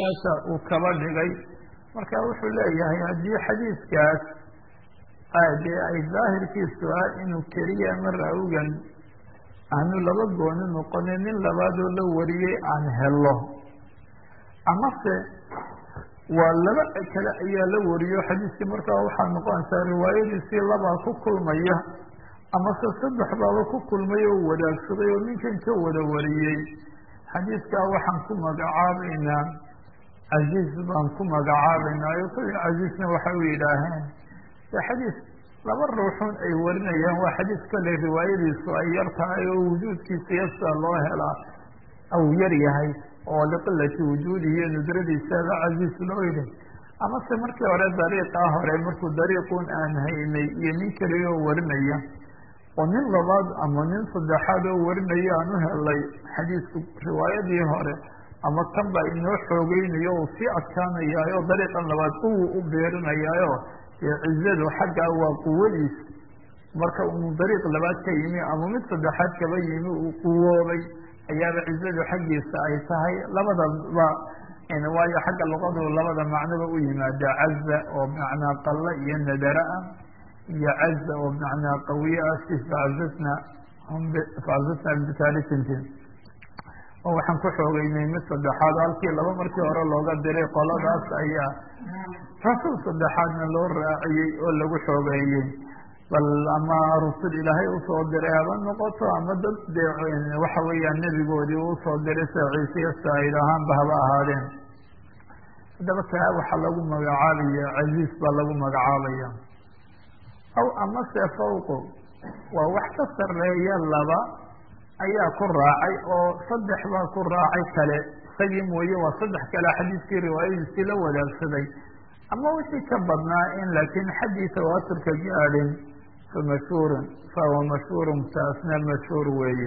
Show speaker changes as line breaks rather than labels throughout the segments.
meesha uu kaba dhigay marka wuxuu leeyahay haddii xadiidkaas dee ay daahirkiisu ah inuu keliya mar awgan aanu laba gooni noqonin nin labaadoo la wariyey aan helo amase waa laba kale ayaa la wariyo xadiiskii markaa waxaa noqonaysaa riwaayadiisii labaa ku kulmaya amase saddex baaba ku kulmay oo wadaagsaday oo ninkan ka wada wariyey xadiiskaa waxaan ku magacaabaynaa casiis baan ku magacaabaynaa o kuli casiisna waxay u yidhaaheen de xadiis laba ruuxun ay warinayaan waa xadiis kale riwaayadiisu ay yar tahay oo wujuudkiisa yasa loo helaa aw yar yahay oo liqilati wujuudihi iyo nudradiisaba casiis loo yidhi amase markii hore dariiqaa hore markuu dariiqun aan haynay iyo nin keliya oo warinaya oo nin labaad ama nin saddexaad oo warinaya aan u helay xadiisku riwaayadii hore ama kan baa inoo xoogeynayo uu sii adkaanayaayo dariiqan labaad quwu u beerinayaayo dee cizadu xaggaa waa quwadiis marka uu dariiq labaad ka yimi ama mid saddexaad kaba yimi uu quwoobay ayaaba cizadu xaggiisa ay tahay labadaba waayo xagga luqadu labada macnoba u yimaada caza oo macnaa qalla iyo nadara-a iyo caza oo macnaa qawiye ah si facazatna facazatna bitalisinti oo waxaan ku xoogeynay mid saddexaad halkii laba markii hore looga diray qoladaas ayaa rasuul saddexaadna loo raaciyey oo lagu xoogeeyey bal ama rusul ilaahay usoo diray haba noqoto ama dad dee waxa weeyaan nebigoodii usoo diray sida ciisiya saa'id ahaanba haba ahaadeen haddaba kaa waxaa lagu magacaabaya casiis baa lagu magacaabaya aw amase fawqu waa wax ka sareeya laba ayaa ku raacay oo saddex baa ku raacay kale isagii mooye waa saddex kale xadiiskii riwaayadiisii la wadaagsaday ama wixii ka badnaa in laakiin xaddii tawaaturka gaadhin fa mashhuurun fahuwa mashhuurun taasna mashhuur weeye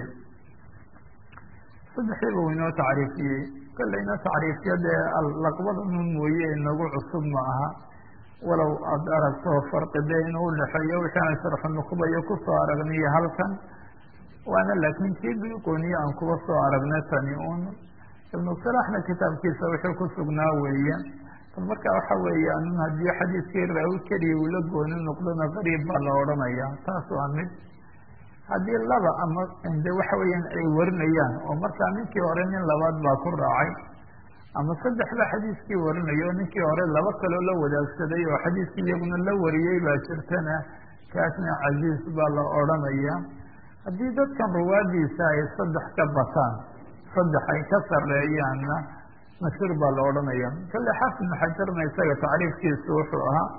saddexdiiba uu inoo tacriifiyey kollay inoo tacriifiyo dee laqbada nun mooye inagu cusub ma aha walow aada aragto farqi dee inuu udhexeeyo wixii aan sharxu nuqbayo kusoo aragniyo halkan waana laakiin kii biqooniye aan kuba soo aragnay tani un ibnu salaxna kitaabkiisa wuxuu ku sugnaa weeye bal marka waxa weeye anun haddii xadiiskii raawi keliya uu la gooni noqdona qariib baa la odhanaya taas waa mid haddii laba ama de waxa weeyaan ay warinayaan oo markaa ninkii hore nin labaad baa ku raacay ama saddexda xadiiskii warinayo ninkii hore laba kaloo la wadaagsaday oo xadiiskii iyaguna la wariyey baa jirtana kaasna casiis baa la odhanaya haddii dadkan ruwaadiisa ay saddex ka bataan saddex ay ka sareeyaanna mashhuur baa la odhanaya kale xaafid ibnu xajarna isaga tacriifkiisu wuxuu ahaa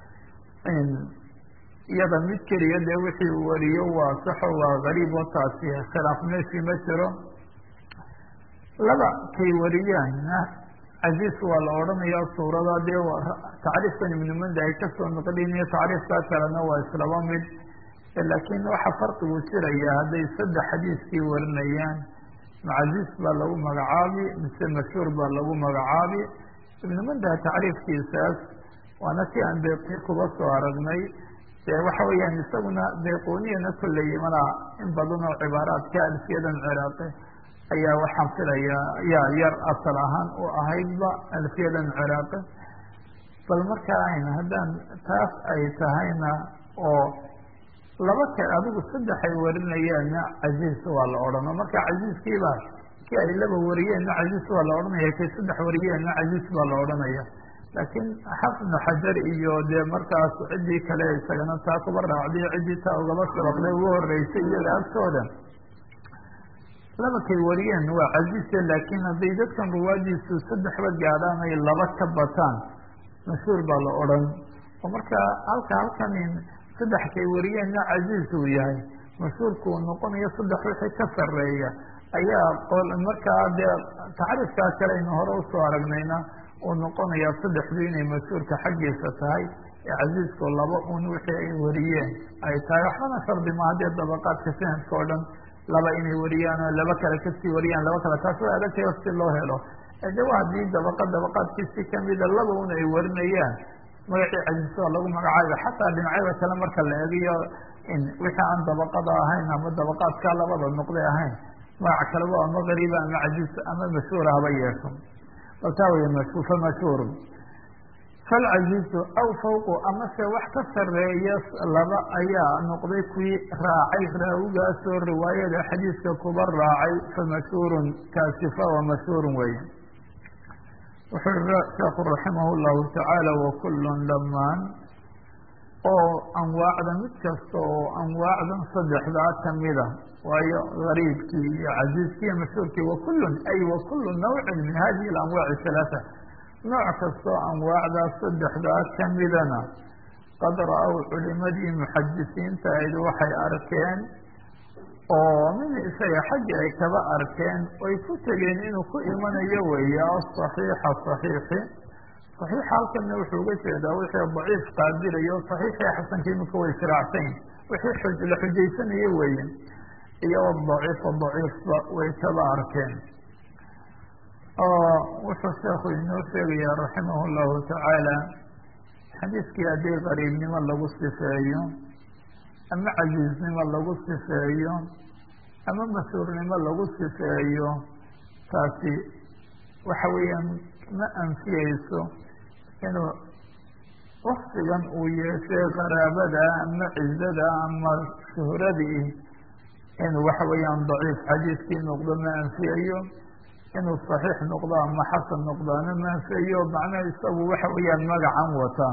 iyada mid keliya dee wixii uu wariyo waa saxo waa gariib oo taasi khilaaf meeshii ma jiro laba kay wariyaanna casiis waa la odhanaya suurada dee tacriifkan ibnu manda ay kasoo noqlinayo tacriifkaa kalena waa islaba mid laakiin waxa farqigu jiraya hadday saddex xadiiskii warinayaan macasiis baa lagu magacaabi mise mashhuur baa lagu magacaabi ibnu mandaha tacriifkiisaas waana si aan beeqi kuba soo aragnay dee waxa weeyaan isaguna beeqooniyana kolley malaa in badan oo cibaaraadka alfiyadan ciraaqi ayaa waxaan filayaa yaa yar asal ahaan u ahaydba alfiyadan ciraaqi bal marka ayn haddaan taas ay tahayna oo laba ka adigu saddex ay warinayaanna casiis waa la odhano marka casiiskiiba kii ay laba wariyeenna casiis waa la odhanaya kay saddex wariyeenna casiis baa la odhanaya laakiin xafid ibnu xajar iyo dee markaas ciddii kale isagana taa kuba raacday ciddii taa ugaba sabaqday ugu horeysay iyaga agtooda laba kay wariyeen waa casiise laakiin hadday dadkan ruwaadiisu saddexba gaadhaan ay laba ka bataan mashhuur baa la odhan oo marka halka halkan saddex kay wariyeenna casiis uu yahay mashhuurku uu noqonayo saddex wixii ka sareeya ayaa markaa dee tacriifkaa kale aynu hore usoo aragnayna uu noqonaya saddexdu inay mashhuurka xaggiisa tahay ee casiisku laba un wixii ay wariyeen ay tahay waxbana shardi ma haddee dabaqaadka sanadka oo dhan laba inay wariyaan oo laba kale kasii wariyaan laba kale taas way adagtayo si loo helo de wa haddii dabaqa dabaqaadkiisi kamida laba un ay warinayaan magacii casiis waa lagu magacaaba xataa dhinacyada kale marka la eegiyo wixii aan dabaqada ahayn ama dabaqaadka labada noqday ahayn magac kaleba ama gariiba ama casiis ama mashhuura haba yeesho taa wey famashhuurun falcaziizu aw fawqu amase wax ka sareeya laba ayaa noqday kuwii raacay raawigaasoo riwaayada xadiiska kuba raacay famashhuurun kaasi fawa mashhuurun weeye wuxuu i sheekhu raximah llahu tacaala wakullun dhamaan oo anwaacda mid kasta oo anwaacdan saddexdaa kamida waayo gariibkii iyo casiiskii iyo mashhuurkii wakullun ay wakullu nawcin min hadihi alanwaaci halaata nooc kastoo anwaacdaas saddexdaa kamidana qad ra-ow culimadii muxadisiinta ayd waxay arkeen oo min isaga xaggi ay kaba arkeen oy ku tegeen inuu ku imanayo weeye asaxiixa saxiixi saxiixa halkana wuxuu uga jeedaa wixii daciif qaadirayo saxiixii xasanka imika way israacsayn wixii la xujaysanayo weeye iyo daciifa daciifba way kaba arkeen wuxuu sheekhu inoo sheegaya raximah llahu tacaala xadiiskii haddii qariibnimo lagu sifeeyo ama casiiznimo lagu sifeeyo ama mashhuurnimo lagu sifeeyo taasi waxa weeyaan ma anfiyeyso inuu waktigan uu yeeshay qaraabada ama cizada ama shuhradii inuu waxa weeyaan daciif xadiiskii noqdo ma anfiyayo inuu saxiix noqdo ama xasan noqdaana ma anfiyayo macnaha isagu waxa weeyaan magacan wata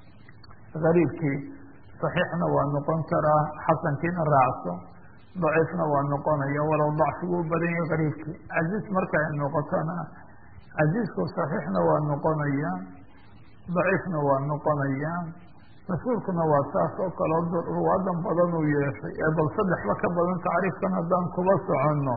gariibkii saxiixna waa noqon karaa xasankiina raacso daciifna waa noqonaya walow dacfigu u badan yahay gariibkii casiis marka ay noqotona casiisku saxiixna waa noqonaya daciifna waa noqonaya mashhuurkuna waa saas oo kaleo ruwaadan badan uu yeeshay ee bal saddexba ka badan tacriifkan haddaan kuba soconno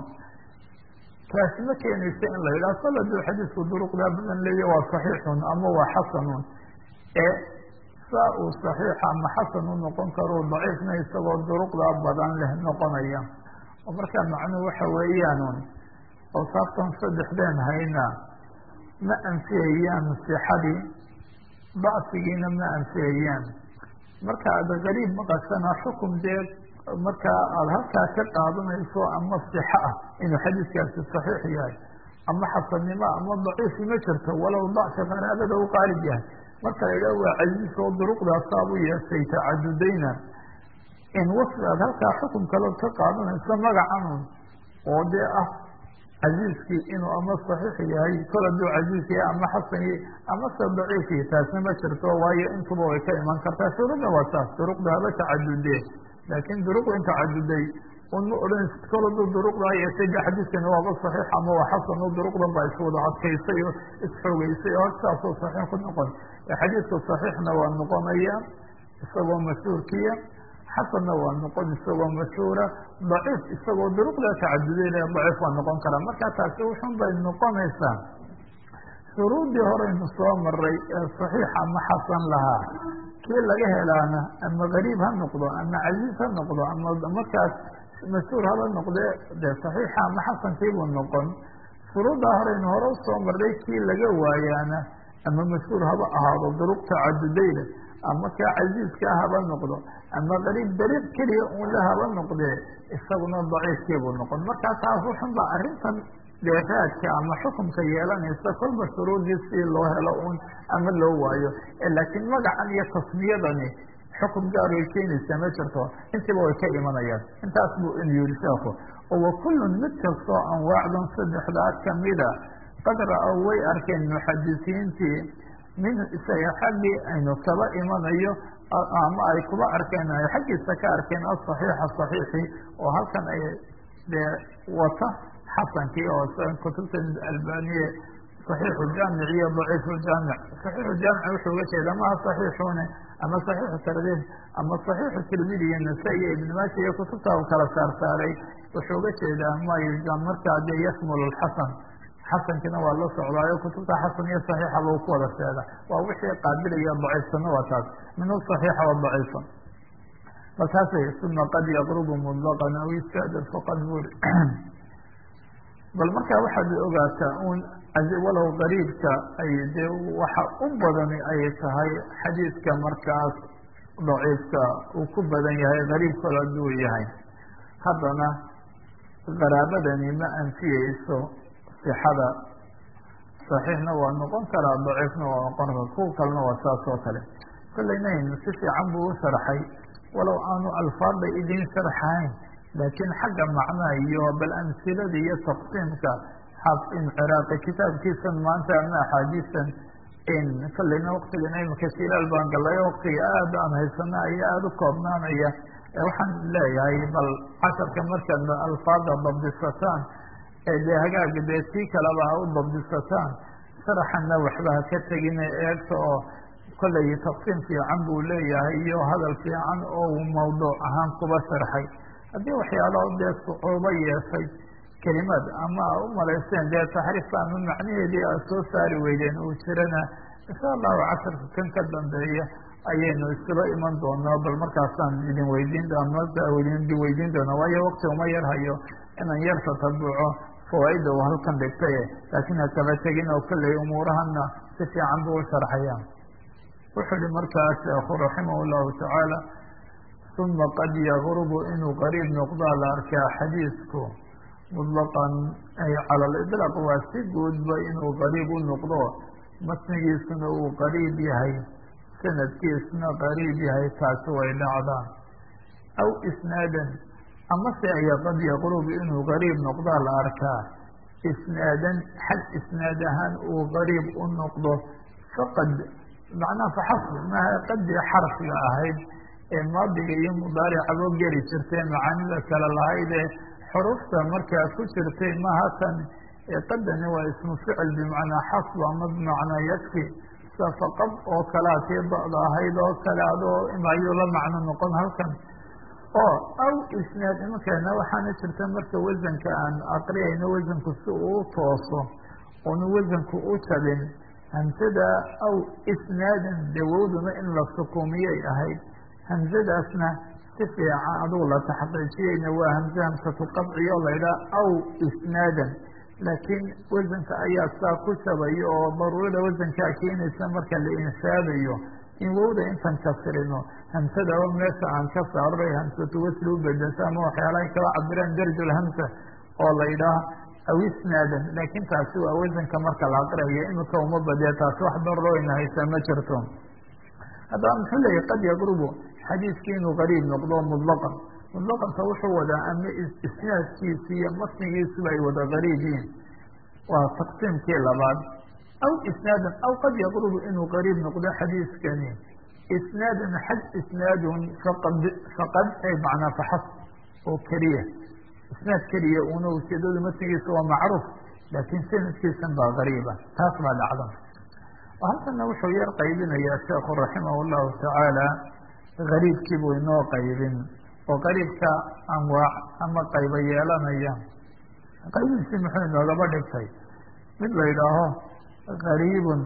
taasi ma keenaysa in la yidhaha kol haduu xadiisku duruqdaa badan leeya waa saxiixun ama waa xasanun ee saa uu saxiixa ama xasan u noqon karo daciifna isagoo duruqdaa badan leh noqonaya oo markaa macnuhu waxa weeyaanun awsaaftan saddexdeen hayna ma anfiyayaan sixadii dacfigiina ma anfiyayaan marka aad gariib maqashana xukum dee markaa aada halkaa ka qaadanayso ama sixa ah inuu xadiiskaasi saxiix yahay ama xasannimo ama daciifi ma jirto walow dacfi qaraabada u qaalib yahay marka la yidhaha waa casiis oo duruqdaasaab u yeeshay tacadudayna in wasfi aad halkaa xukum kalood ka qaadanayso magacanun oo dee ah casiiskii inuu ama saxiix yahay kol hadduu casiis yahay ama xasan yahay ama se daciif yahay taasna ma jirto waayo intuba way ka iman kartaa shuruudna waa taas duruqda haba tacadudee laakiin duruqdan tacaduday un ma odhan kol hadduu duruqdaa yeeshay de xadiiskani waaba saxiix ama waa xasan o duruqdan baa iswada adkaysay oo isxoogeysay oo saasoo saxiix ku noqon xadiidku saxiixna waa noqonaya isagoo mashhuurkiya xasanna waa noqon isagoo mashhuura daciif isagoo duruqdaa tacadudayna daciif waa noqon karaa marka taasi wuxun bay noqonaysaa shuruudii horeynu soo maray ee saxiix ama xasan lahaa kii laga helaana ama gariib ha noqdo ama casiis ha noqdo ama markaas mashhuur haba noqde de saxiixa ama xasankiibuu noqon shuruuddaa horeynu hore usoo maray kii laga waayaana ama mashhuur haba ahaado duruq tacadudayda ama kaa casiiska haba noqdo ama gariib dariiq keliya unle haba noqdee isaguna daciifkiibuu noqon markaa taas wuxun baa arrintan deeraadka ama xukunka yeelanaysa kolba shuruudii si loo helo un ama loo waayo laakiin magacan iyo tasmiyadani xukum gaar way keenaysaa ma jirto intiiba way ka imanayaan intaas buu in yiri sheeku oo wakullun mid kastoo anwaacdan saddexdaa kamida qad ra-ow way arkeen muxadisiintii minhu isaga xaggii aynu kaba imanayo ama ay kuba arkeen ay xaggiisa ka arkeen asaxiixa saxiixi oo halkan ay dee wata xasankii oo kutubta albaniye صaxiixu jaamic iyo daciifu jaamic صaxiixu jaamic wuxuu uga jeeda maha صaxiixune ama صaxiixu tardiif ama صaxiixu tirmidi iyo nasa-i iyo ibn maaja iyo kutubta u kala saar saaray wuxuu uga jeedaa ma markaa dee yashmul xasan xasankiina waa la socdaayo kutubta xasan iyo صaxiixaba u ku wada sheega waa wixii qaabilaya daciifsana waa taas min صaxiixa wa daciifa markaas uma qad yaqrubu mطlqan aw yastadr faqad buri bal markaa waxaad ogaataa un walow qariibka ay dee waxa u badani ay tahay xadiidka markaas daciifka uu ku badan yahay qariib kalo haduu yahay haddana qaraabadani ma anfiyeyso sixada saxiixna waa noqon karaa daciifna waa noqon karaa kuwa kalena waa saas oo kale kollaynayn si fiican buu u sharxay walow aanu alfaada idiin sharxayn laakiin xagga macnaha iyo bal amsilada iyo taqsiimka xaafin ciraaqi kitaabkiisan maanta ama axaadiistan kollayna waktigan imika shilaal baan galayo waktiga aad aan haysana ayaa aada u koobnaanaya waxaan leeyahay bal casharka markaad alfaada dabdisataan ee dee hagaaga dee tii kaleba ha u dabdisataan sharaxanna waxba ha ka tegine eegta oo kollay taqsiim fiican buu leeyahay iyo hadal fiican oo uu mawduuc ahaan kuba sharxay haddii waxyaalo dee sucuubo yeeshay kelimaad ama a u malayseen dee taxriifka ama macnaheedii aad soo saari weydeen uu jirana insha allahu casharka kan ka dambeeya ayaynu isula iman doonaa bal markaasaan idin weydiin idin weydiin doona waayo wakti uma yar hayo inaan yar tatabuco fawaaida uu halkan dhigtay laakiin hakaba tegin oo kolley umuurahana si fiican buu u sharxaya wuxuu ihi markaa sheekhu raximah llahu tacaala uma qad yagrubu inuu qariib noqdaa la arkaa xadiisku mutlaqan ay cala aliطlaaq waa si guudba inuu qariib u noqdo matnigiisuna uu qariib yahay sanadkiisna qariib yahay taasi way dhacdaan aw isnaadan amase aya qad yaqrubu inuu qariib noqdaa la arkaa isnaadan xag isnaad ahaan uu qariib u noqdo faqad macnaha faxasb maha qadii xarfiga ahayd ee maadiga iyo mudaaricabo geli jirtay macaanida kale lahaydee xurufta markaa ku jirtay maha tan qadani waa ismu ficil bimacnaa xasb ama bimacnaa yakfi sida faqad oo kalea tii ba'da ahayd oo kale adoo ayuu la macno noqon halkan oo aw isnaad imankeena waxaana jirta marka wasanka aan aqriyayno wasanku si uu tooso oonu wasanku u jabin hamsada aw isnaadan dawowduna in la sukuumiyay ahayd hamsadaasna si fiican adugu la taxqiijiyeyna waa hamse hamsatu qadciyo laydhaha aw isnaadan laakiin wasanka ayaa saa ku jabayo oo daruurada wasankaa keenaysa marka la insaabayo in wowda intan kasrino hamsadaba meesha aan ka saaray hamsatu wasli u bedesa ama waxyaalahay kala cabiraan darjulhamsa oo la yidhaah aw isnaadan laakiin taasi waa wasanka marka la aqriyayo imika uma badiya taasi wax darooyna haysaa ma jirto haddaba muxuu leeyahy qad yaqrubu xadiiskii inuu qariib noqdo mutlaqan mutlaqanta wuxuu wadaa ama isnaadkiisi iyo matnigiisuba ay wada qariib yihin waa taqsiimkii labaad aw isnaadan aw qad yaqrubu inuu qariib noqdo xadiiskani isnaadan xag isnaadun faqad faqad ay macnaa faxas oo keliya isnaad keliya una ujeedadu matnigiisa waa macruuf laakiin sanadkiisan baa qariiba taas baa dhacda halkana wuxuu yar qaybinayaa sheekhu raximah llahu tacaala gariibkii buu inoo qaybin oo qariibka anwaac ama qaybo yeelanaya qaybiisi muxuu inoogaba dhigtay mid la yidhaaho gariibun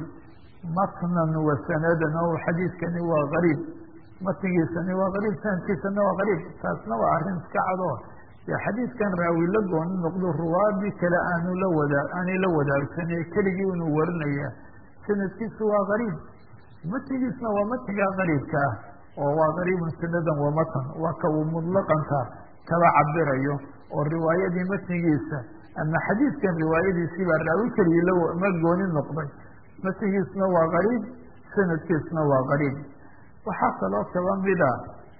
matnan wa sanadan o xadiiskani waa gariib matnigiisani waa gariib sanadkiisana waa gariib taasna waa arrin iska cado dee xadiiskan raawi la gooni noqdo ruwaadii kale aanu la wadaa aanay la wadaagsanay keligii inuu warinaya sanadkiisu waa gariib matnigiisna waa matnigaa gariibka ah oo waa gariibun sanadan wa matan waa ka uu mutlaqanka kaba cabirayo oo riwaayadii matnigiisa ama xadiidkan riwaayadiisii baa raawi keligii lama gooni noqday matnigiisna waa gariib sanadkiisna waa gariib waxaa kaloo kaba mida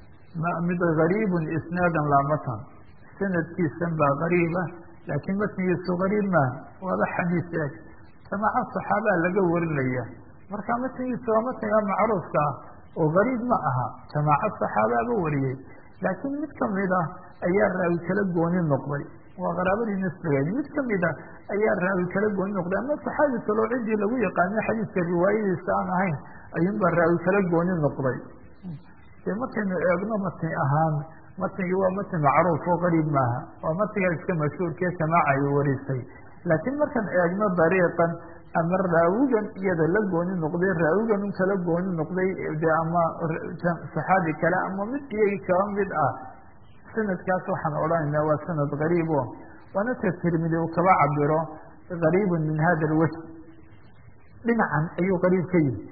mid gariibun isnaadan laa matan sanadkiisan baa gariiba laakiin matnigiisu gariib maaha waaba xadiis eeg jamaaca saxaabaa laga warinaya marka matnigiisa waa matniga macruufka ah oo gariib ma aha jamaaco saxaabaaba wariyey laakiin mid kamid ah ayaa raawi kala gooni noqday waa qaraabadii nisbigeed mid kamid a ayaa raawi kala gooni noqday ama saxaabi kaloo ciddii lagu yaqaano xadiiska riwaayadiisa aan ahayn ayuunbaa raawi kala gooni noqday dee markaynu eegno matni ahaan matnigii waa matni macruuf oo qariib maaha waa matniga iska mashhuurkee jamaaca ay warisay laakiin markaan eegno dariiqan ama raawigan iyada la gooni noqday raawigan un kala gooni noqday de ama saxaabi kale ama mid iyagi kaba mid ah sanadkaas waxaan odhanaynaa waa sanad gariib o waana ka tirmidi uu kaba cabiro gariibun min hada alwajh dhinacan ayuu qariib ka yihi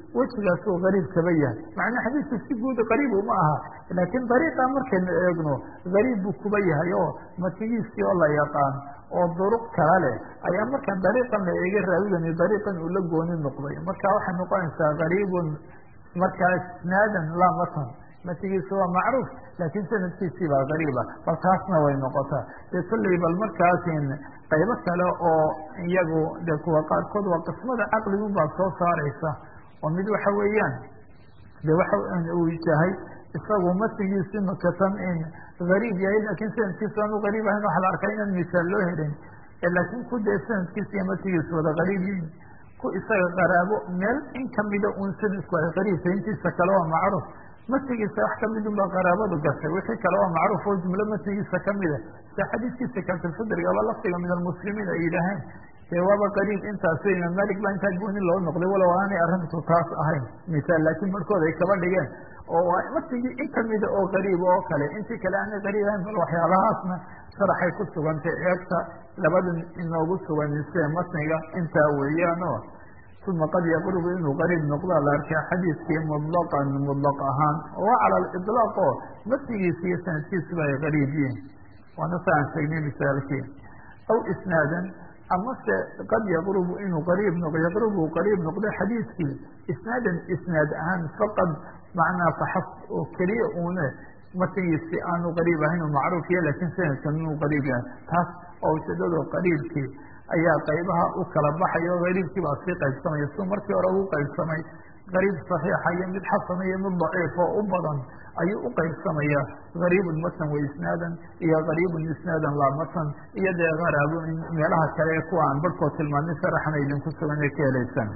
wejigaasuu gariib kaba yahay macnaa xadiidku si guud gariib uma aha laakiin dariiqa markaynu eegno gariib buu kuba yahay oo matigiisii oo la yaqaan oo duruq kala leh ayaa markaan dariiqan la eega raawigani dariiqan uu la gooni noqday marka waxay noqonaysaa gariibun markaa isnaadan laa matan matigiisu waa macruuf laakiin sanadkiisii baa gariiba bal taasna way noqotaa dee kolley bal markaasin qaybo kale oo iyagu de kuwa qaarkood waa qismada caqligun baa soo saaraysa oo mid waxa weeyaan de waxa uu yahay isagu matigiisi makatan in gariib yahay laakiin sanadkiisu aanu gariib ahayn waxa la arkaa inaan misaal loo helin laakiin ku dee sanadkiisa iyo matigiisu wada gariib yihin ku isaga qaraabo meel in kamida un sanadku ay gariibta intiisa kale waa macruuf matigiisa wax kamidun baa qaraabadu gashay wixii kale waa macruuf oo jumlo matigiisa kamida sida xadiiskiisa kaltulfidrigaba lafdiga min almuslimiin ay yidhaaheen dee waaba qariib intaas imaam malik baa intaa gooni loo noqday walow aanay arrintu taas ahayn misaal laakiin barhkood ay kaba dhigeen oo matigii in kamida oo qariib oo kale intii kale aanay qariib ahayn bal waxyaabahaasna sharaxay ku sugantay eegta labada inoogu sugan mise matniga intaa weeyaan oo uma qad yaqrubu inuu qariib noqdaa la arkaa xadiidkii mutlaqan mutlaq ahaan waa cala aliطlaaq oo matigiisa iyo sanadkiisuba ay qariib yihin waana sa aan sheegnay misaalkii aw isnaadan amase qad yaqrubu inuu qariib noq yaqrubu qariib noqdo xadiidkii isnaadan isnaad ahaan faqad macnaa faxas oo keliya uune matigiisi aanu qariib ahayn oo macruuf ya lakin sanadkan inuu qariib yahay taas oo ujeedado qariibkii ayaa qaybaha u kala baxaya oo gariibkii baa sii qaybsamaya si markii hore ugu qaybsamay gariib saxiixa iyo mid xasana iyo mid daciif oo u badan ayuu u qaybsamaya gariibun matan wa isnaadan iyo gariibun isnaadan laa matan iyo dee garaabo meelaha kale ee kuwa aan barhkood tilmaamay sharaxana idinku sugan ee ka helaysaan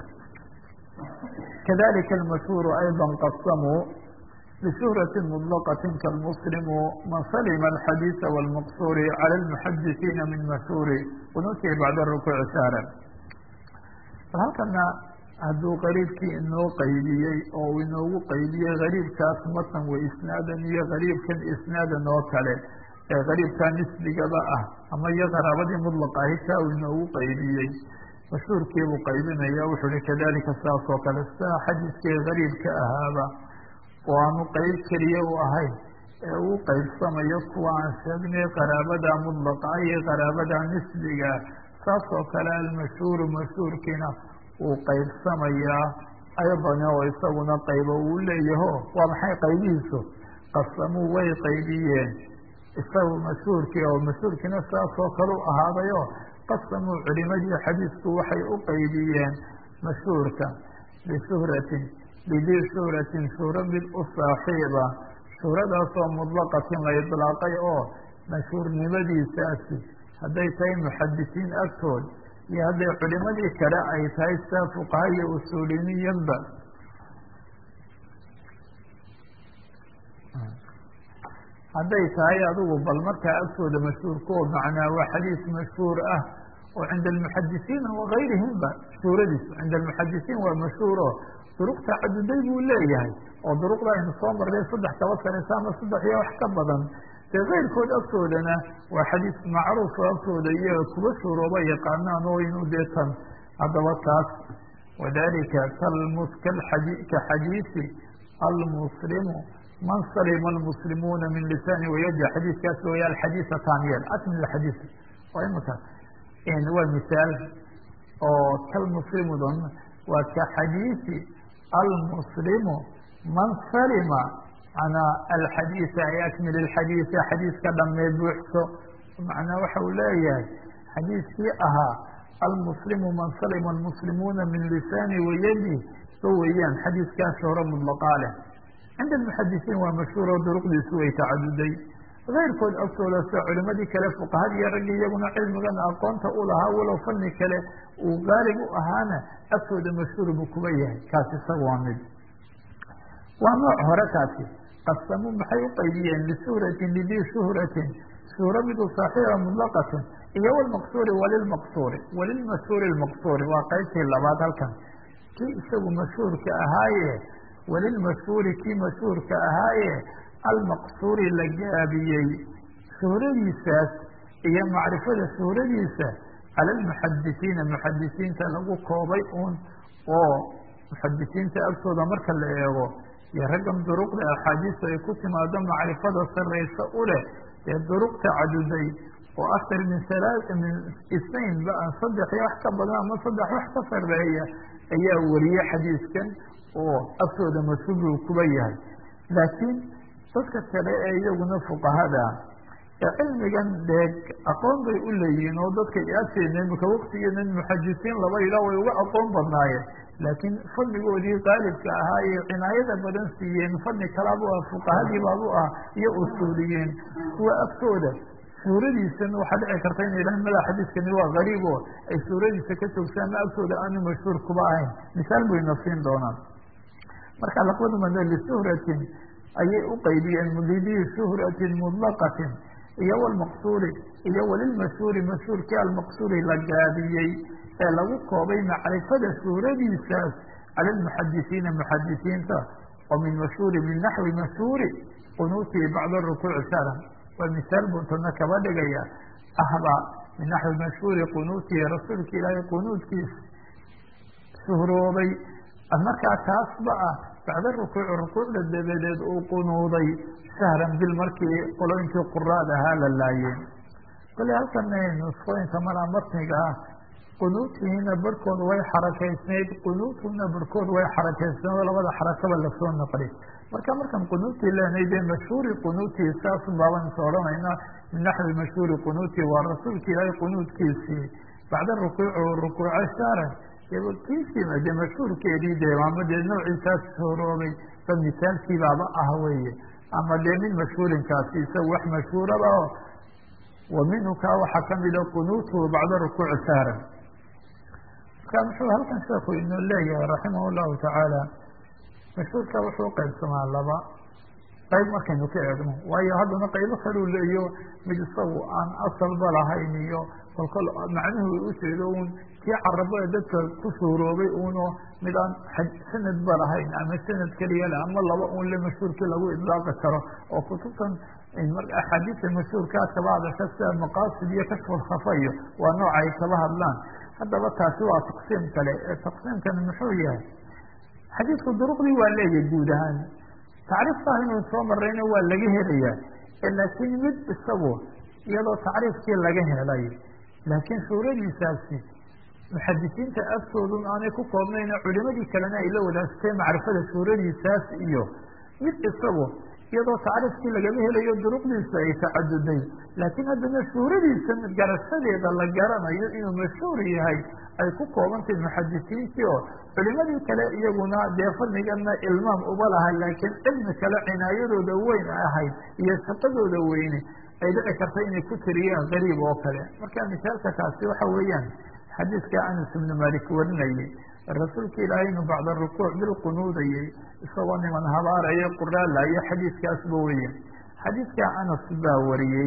kadalika almashhuuru ayضa qasamuu بشهرة مطلقة كالمسلم من سلم الحديث والمقصور على المحدثين من مشهور ونuتي بعد الركوع sاaرا halkana hadduu qariibkii inoo qaydiyey oo uu inoogu qaydiyey gariibkaas matan wa isnaadan iyo gariibkan isnaadan oo kale ee gariibkaa nisbigaba ah ama iyo qaraabadii mطلq ahi kaa uu inoogu qaydiyey mashhuurkiibuu qaybinaya wuxuu hi kadalika saas oo kale sidaa xadiiskii gariibka ahaaba oo aanu qeyb keliya u ahayn ee uu qaybsamayo kuwa aan sheegnay qaraabada mudlaqa iyo qaraabada nisbiga saas oo kale almashhuuru mashhuurkiina uu qaybsamayaa aydan oo isaguna qaybo uu leeyaho waa maxay qaybihiisu qasamuu way qaybiyeen isagu mashhuurkii oo mashhuurkiina saas oo kale u ahaadayo qasamuu culimadii xadiisku waxay u qaybiyeen mashhuurka bishuhratin bidii shuhratin shuhro mid u saaxiiba shuhradaasoo mudlaqatin la idlaaqay oo mashhuurnimadiisaasi hadday tahay muxadisiin agtood iyo hadday culimadii kale ay tahay sidaa fuqaha iyo usuuliniyanba hadday tahay adigu bal markaa agtooda mashhuurkoo macnaa waa xadiis mashhuur ah oo cinda almuxadisiina wagayrihimba shuhradiisu cinda almuxadisiin waa mashhuuro duruqta caduday buu leeyahay oo duruqda aynu soo marnay saddex kaba sanaysa ama saddex iyo wax ka badan dee keyrkood agtoodana waa xadiis macruuf agtooda iyaga kuba shuurooba yaqaanaan oo inuu dee tan haddaba taas wadalika ka xadiisi almuslimu man salima almuslimuuna min lisaani wayadi xadiiskaas waya alxadiisa taaniyel akmil xadiis waa imaka waa misaal oo kalmuslimudan waa ka xadiisi almuslimu man salima manaa alxadiisa ay akmil alxadiisa xadiiska dhamee buuxso macnaa waxa uu leeyahay xadiiskii ahaa almuslimu man salima almuslimuuna min lisaani wayadi so weeyaan xadiiskaas hore mudlaqaa leh cinda almuxadisiin waa mashhuur oo duruqdiisu way tacaduday keyrkood agtooda sida culimadii kale fuqahada iyo raggi iyaguna cilmigan aqoonta u lahaa walow fanni kale uu gaalib u ahaana agtooda mashhuur buu kuba yahay kaasi isaga waa mid waa nooc hore kaasi qasamuu maxay u qaybiyeen lishuhratin lidii shuhratin shuhro midu saaxiiba mudlaqatin iyo walmaqsuuri walilmaqsuuri walilmashhuuri lmaqsuuri waa qaybtii labaad halkan kii isagu mashhuurka ahaaye walilmashhuuri kii mashhuurka ahaaye almaqsuuri la gaabiyey shuhradiisaas iyo macrifada shuhradiisa cala almuxadisiina muxadisiinta lagu koobay uun oo muxadisiinta agtooda marka la eego iyo raggan duruqda axaadiista ay ku timaado macrifada sarraysa u leh ee duruq tacaduday oo aktar min alaa min isnayn ba saddex iyo wax ka badan ama saddex wax ka sarreeya ayaa wariyey xadiiskan oo agtooda mas-uul buu kuba yahay laakiin dadka kale ee iyaguna fuqahada ee cilmigan dee aqoon bay u leeyihiin oo dadka agteena imika waktigeena muxadisiin laba ilaa way uga aqoon badnaayeen laakiin fadligoodii qaalibka ahaa ee cinaayada badan siiyeen fadli kalaabu ah fuqahadii baabu ah iyo usuuliyiin kuwa agtooda suuradiisan waxaa dhici karta ina yidhahan mada xadiiskani waa gariib oo ay suuradiisa ka joogtaan ma agtooda aanu mashhuur kuba ahayn misaal bayna siin doonaan marka laqbadu mada lisuhratin ayay u qaybiyeen lidii shuhratin mutlaqatin iyo walmaqsuuri iyo walilmashhuuri mashhuurkii almaqsuuri la gaabiyey ee lagu koobay macrifada suuradiisaas cala almuxadisiina muxadisiinta oo min mashhuuri min naxwi mashhuuri qunuutii bacda rukuuci shara waa misaal buntana kaba dhigaya ahba min naxwi mashhuuri qunuutihi rasuulka ilaahay qunuudkiis shuhroobay markaa taasba ah bacda rukuuci rukuucda dabadeed uu qunuuday shahran bil markii qolooyinkii quraad ahaa la laayeen kole halkan nuskooyinka malaa matniga ah qunuutihiina barhkood way xarakaysnayd qunuutuna barhkood way xarakaysnayd oo labada xarakaba lasoo naqli marka markaan qunuutii leenay dee mashhuuri qunuutii saas baaban is odhanayna min naxwi mashhuuri qunuutii waa rasuulka ilaahay qunuudkiisii bacda rukuuci rukuuco shahran kiisiima dee mashhuurkeedii dee ama dee noociisaas horoobay ba misaalkiibaaba ah weye ama dee min mashhuurinkaasi isaga wax mashhuuraba o wa minhu kaa waxaa kamida qunuutuhu bacda rukuuci shahran marka muxuu halkan sheeku inoo leeyahay raximah llahu tacaala mashhuurka wuxuu qaybsamaa laba qayb markaynu ka eegno waayo haddana qaybo kaluu leeyo mid isagu aan asalba lahayn iyo kolkol macnuhu ujeedo un kii carabada dadka ku suuroobay uno mid aan sanadba lahayn ama sanad keliya le ama laba un le mashhuurkii lagu idlaaqi karo oo kutubtan axaadiista mashhuurkaa kaba hadasha sida maqaasid iyo kashfulkhafa iyo waa nooca ay kaba hadlaan haddaba taasi waa taqsiim kale ee taqsiimkani muxuu yahay xadiidku duruqdii waa leeyahay guud ahaan tacriiftaa inuu soo marayna waa laga helayaa laakiin mid isagu iyadoo tacriifkii laga helay laakiin suuradiisaasi muxadisiinta agtoodun aanay ku koobnayna culimadii kalena ay la wadaagtay macrifada suuradiisaas iyo mid isagu iyadoo tacriifkii lagama helayo duruqdiisa ay tacaduday laakiin haddana suuradiisa garashadeeda la garanayo inuu mashhuur yahay ay ku koobantahy muxadisiintii oo culimadii kale iyaguna dee fadligana ilmaam uba lahay laakiin cilmi kale cinaayadooda weyn ahayd iyo shaqadooda weyne ay dhici karta inay ku tiriyaan gariib oo kale marka misaalka kaasi waxa weeyaan xadiidka anas ibnu malik warinayay rasuulka ilaahay inu bacda rukuuc bil qunuudayay isagoo niman habaaraya quraalayo xadiidkaasba weya xadiidka anas baa wariyey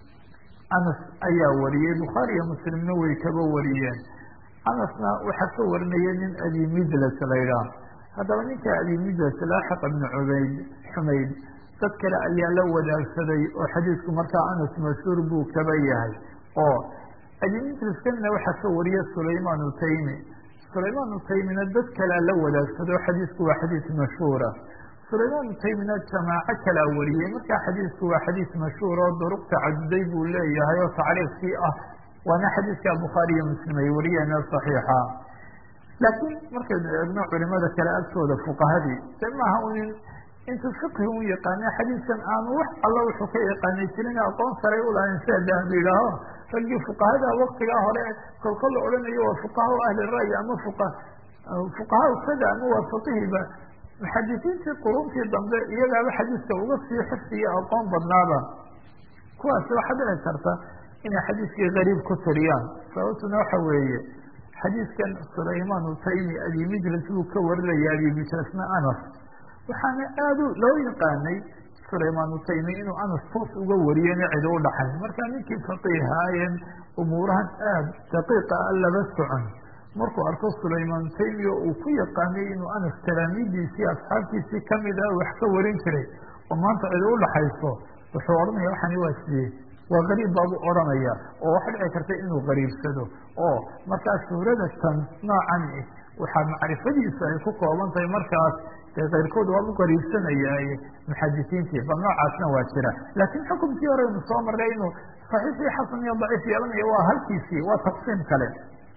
anas ayaa wariyey bukhaari iyo muslimna way kaba wariyeen anasna waxaa ka warinaya nin abi midlas laydhaah haddaba ninka abi midlas laaxiq ibnu cubayd xumayd dad kale ayaa la wadaagsaday oo xadiidku markaa anas mashhuur buu kaba yahay oo abi midlaskanna waxaa ka wariya sulaymaan utaymi sulaymaan utaymina dad kalea la wadaagsaday oo xadiidku waa xadiid mashhuura sulaymaan utaymina jamaaco kalaa wariyey markaa xadiidku waa xadiid mashhuur oo duruq tacaduday buu leeyahay oo tacriifkii ah waana xadiidka bukhaari iyo muslim ay wariyeen saxiixa laakiin markaynu eegno culimada kale agtooda fuqahadii de maaha unin intuu fiqhi u yaqaana xadiidkan aanu wax alla wuxuu ka yaqaanay jirin aqoon saray ulahayn sida dahab yidhaaho raggii fuqahada waktigaa hore kolkol la odhanayo waa fuqaha ahli ra'yi ama fuqa fuqaha sada ama waa faqihiba muxadisiintii quruntii dambe iyagaaba xadiidka uga sii xifdiya aqoon badnaaba kuwaasi waxaa dhici karta inay xadiidkii gariib ku tiriyaan sababtuna waxa weeye xadiidkan sulaymaan utaymi abi mijlas buu ka warinaya abi mijlasna anas waxaana aad loo yaqaanay sulaymaan utaymi inuu anas toos uga wariyena cidi u dhaxay marka ninkii faqiihaayen umuurahan aad daqiiqa a laba socon markuu arko sulaymaan utaymi oo uu ku yaqaanay inuu anas talaamiidiisii asxaabtiisii kamid ah wax ka warin jiray oo maanta cidi u dhaxayso wuxuu odhanaya waxani waa sidee waa gariib baabuu odhanaya oo waxa dhici karta inuu gariibsado oo markaa suurada tan noocan waxaa macrifadiisu ay ku kooban tahay markaas dee keyrkood waa u qariibsanayaaye muxadisiintii bal noocaasna waa jira laakiin xukumkii hore aynu soo marray inuu saxiix iyo xasan iyo daciif yeelanayo waa halkiisii waa taqsiim kale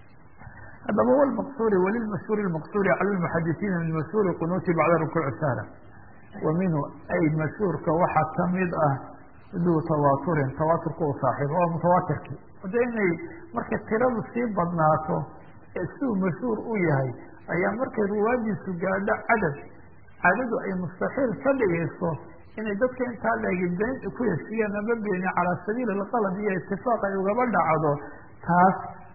haddaba wlmaqsuuri walilmashhuuri lmaqsuuri cala lmuxadisiina min mashhuuri qunuuti bacda rukuuci sahla wa minhu ay mashhuurka waxaa kamid ah duu tawaaturin tawaaturka u saaxiiba waa mutawaatirkii de inay markay tiradu sii badnaato ee siduu mashhuur u yahay ayaa markay ruwaadiisu gaadho cadad cadadu ay mustaxiil ka dhigayso inay dadka intaa leegi been ku heshiiyaan ama beeni calaa sabiili alqalad iyo itifaaq ay ugaba dhacdo taas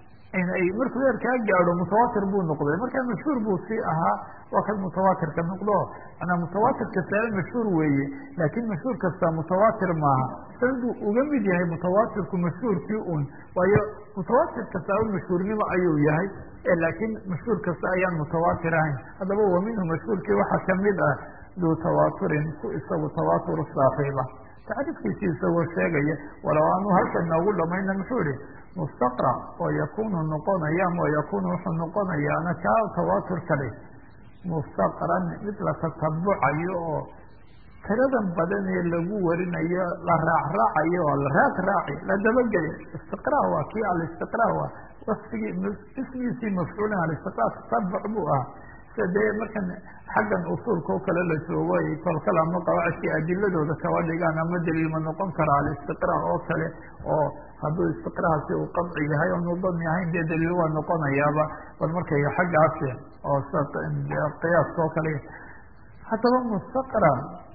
ay markuu heerkaa gaadho mutawaatir buu noqday markaa mashhuur buu sii ahaa waa kan mutawaatirka noqdo manaa mutawaatir kastaaba mashhuur weeye laakiin mashhuur kasta mutawaatir maaha sanaduu uga mid yahay mutawaatirku mashhuurkii un waayo mutawaatir kastaaba mashhuurnimo ayuu yahay laakiin mashhuur kasta ayaan mutawaatir ahayn haddaba wa minhu mashhuurkii waxaa kamid ah duu tawaaturin ku isagu tawaatur saaxiiba tacriifkiisi isagoo sheegaya walow aanu halkan noogu dhamayna muxuu ihi mustaqra oo yakunu noqonaya ama yakunu wuxuu noqonayaana kaa tawaatur kale mustaqran mid la tatabucayo oo tiradan badan ee lagu warinayo la raacraacayo oo la raad raaci la dabageli istiqra waa kii alistiqra waa wasfigii ismiisii mafcuulin alistiqra tatabuc buu ah sida dee markan xaggan usuulka oo kale la joogo ay kolkal ama qawaacidkii adiladooda kaba dhigaan ama daliilma noqon kara alistiqra oo kale oo hadduu istiqrahaasi uu qadci yahay oo nudami ahayn dee daliil waa noqonayaaba bal markay xaggaasi oo qiyaaska oo kale haddaba mustaqra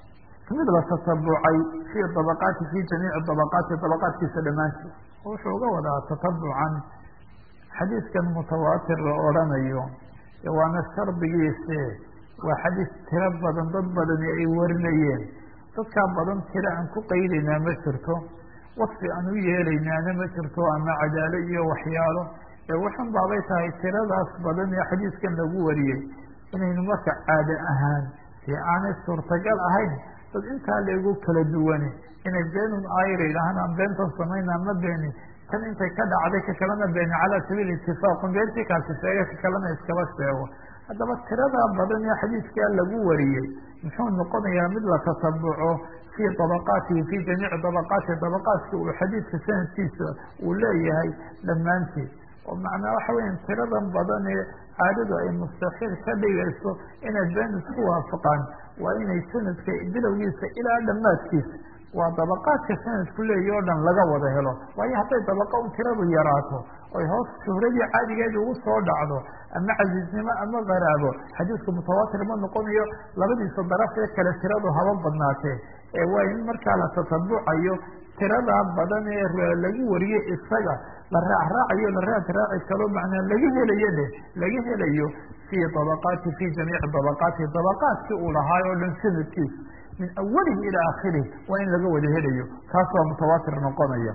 mid la tatabucay fii dabaqaati fi jamiici dabaqaati dabaqaadkiisa dhammaanteed wuxuu uga wadaa tatabucan xadiiskan mutawaatir la odrhanayo waana shardigiise waa xadiis tiro badan dad badani ay warinayeen dadkaa badan tiro aan ku qaydaynaa ma jirto wasfi aan u yeelaynaana ma jirto ama cadaalo iyo waxyaalo ee waxan baabay tahay tiradaas badan ee xadiiskan lagu wariyey inaynu marka caado ahaan dee aanay suurtagal ahayn dad intaa leegu kala duwane inay beenun aayra yidhaahaan aan beentan samayna ma beeni tan intay ka dhacday ka kalena beeni calaa sabiili itifaaqun beentii kaasi sheega ka kalena iskaba sheego haddaba tiradaa badan ee xadiiskaa lagu wariyey muxuu noqonayaa mid la tatabuco fii dabaqaatihi fii jamiici dabaqaatihi dabaqaadka uu xadiidka sanadkiisa uu leeyahay dhammaanteed oo macnaa waxa weya tiradan badan ee caadadu ay mustaxiil ka dhigayso inay been isku waafaqaan waa inay sanadka bilowgiisa ilaa dhammaadkiisa waa dabaqaadka sanadku leeyahi o dhan laga wada helo waayo hadday dabaqa un tiradu yaraato oy hoos shuhradii caadigeeda ugu soo dhacdo ama casiiznimo ama qaraabo xadiisku mutawaatir ma noqonayo labadiisa daraf ee kale tiradu haba badnaatee ee waa in markaa la tatabucayo tiradaa badan ee lagu wariyo isaga la raacraacayo la raad raaci kalo macnaa laga helayo leh laga helayo fii dabaqaati fi jamiici dabaqaatihi dabaqaadkii uu lahaay oo dhan sanadkiisa min awalihi ilaa akhirihi waa in laga wada helayo kaas waa mutawaatir noqonaya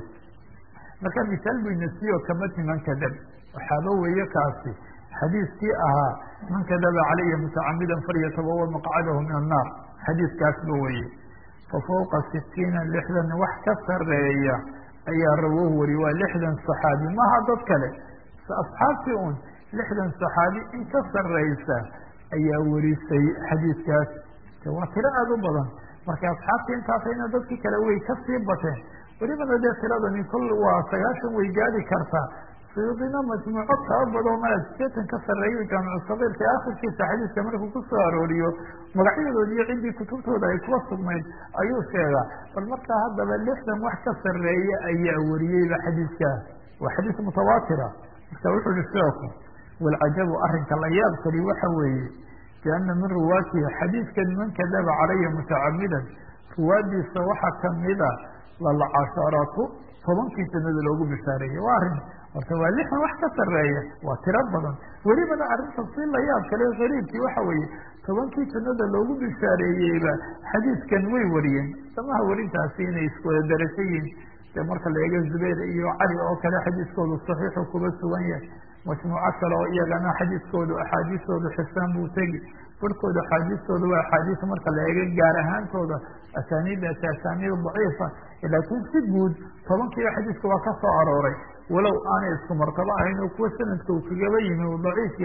marka misaal bu inasiyo kamati man kadab waxaaba weeye kaasi xadiiskii ahaa man kadaba calaya mutacamidan falyatabawa maqcadahu min annaar xadiiskaasba weye fa fawqa sitiina lixdan wax ka sareeya ayaa rawoohu wariye waa lixdan saxaabi maha dad kale asxaabtii un lixdan saxaabi in ka sareysa ayaa warisay xadiiskaas waa tiro aada u badan marka asxaabtii intaasayna dadkii kale way kasii bateen welibana dee tiradani kol waa sagaashan way gaadi kartaa suyuudina majmuuco kaba badoo mala sideetan ka sareeyo jaamicu sagiirka akhirkiisa xadiiska markuu kusoo arooriyo magacyadoodi iyo ciddii kutubtooda ay kuwa sugnayd ayuu sheegaa bal markaa haddaba lixdan wax ka sareeya ayaa wariyeyba xadiiskaas waa xadiis mutawaatira marka wuxuu ihi sheeku walcajabu arrinka la yaab kali waxa weeye biana min ruwaatihi xadiidkan man kadaba calaya mutacamidan ruwaadiisa waxaa kamida lalcasharatu tobankii sanada loogu bishaareeyey waa arrin horta waa lixdan wax ka sareeya waa tiro badan welibana arrinta si la yaab kale gariibkii waxa weeye tobankii sanada loogu bishaareeyeyba xadiidkan way wariyeen samaha warintaasi inay iswada daraso yihin de marka la eego zubayr iyo cali oo kale xadiiskoodu saxiixu kuba sugan yahay majmuuco kale oo iyagana xadiiskoodu axaadiistoodu xisaan buu tegi barhkooda axaadiistooda waa axaadiis marka la eego gaar ahaantooda asaaniidaasi asaaniid daciifa laakiin si guud tobankiiba xadiiska waa ka soo arooray walow aanay isku martabo ahayn oo kuwa sanadka uu kagaba yimi uu daciif yahay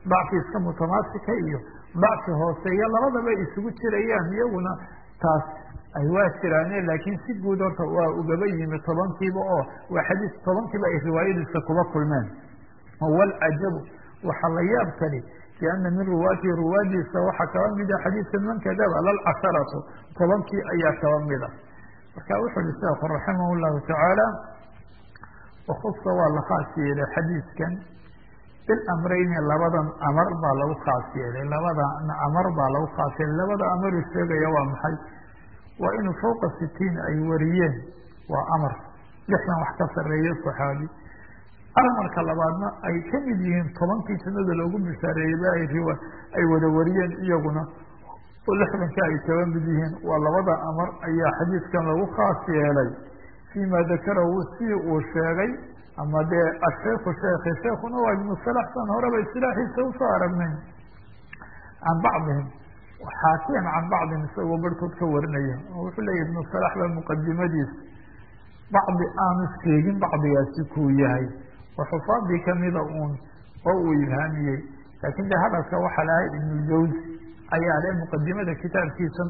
dacfi iska mutamaasika iyo dacfi hooseeya labadaba isugu jirayaan iyaguna taas ay waa jiraane laakiin si guud horta waa ugaba yimi tobankiiba oo waa xadiis tobankiiba ay riwaayadiisa kuba kulmeen walcajabu waxaa la yaab kali biana min ruwaatihi ruwaadiisa waxaa kaba mida xadiidka man kadaba lalcasharatu tobankii ayaa kaba mida marka wuxuu hi sheekhu raximah llahu tacaala wakusa waa la khaas yeelay xadiidkan bilamrayni labadan amar baa lagu khaas yeelay labada amar baa lagu khaas yeelay labada amaruu sheegaya waa maxay waa inuu fawqa sitiin ay wariyeen waa amar lixdan wax ka sareeyo saxaabi amarka labaadna ay ka mid yihiin tobankii jannada loogu bishaareeyeyba ay wada wariyeen iyaguna oo lixdanka ay kaba mid yihiin waa labada amar ayaa xadiidkan lagu khaas yeelay fima dakarahu si uu sheegay ama dee asheikhu sheekhi sheekuna waa ibnu salax san horeba istilaaxiisa usoo aragnay can bacdihim xaakiyan can bacdihim isagoo barhkood ka warinaya oo wuxuu leeyahy ibnu salax ba muqadimadiisa bacdi aanu sheegin bacdigaasi kuu yahay oo xufaadii kamida uun oo uu ibhaamiyey laakin de hadalka waxaa lahay ibnu jawzi ayaa le muqadimada kitaabkiisa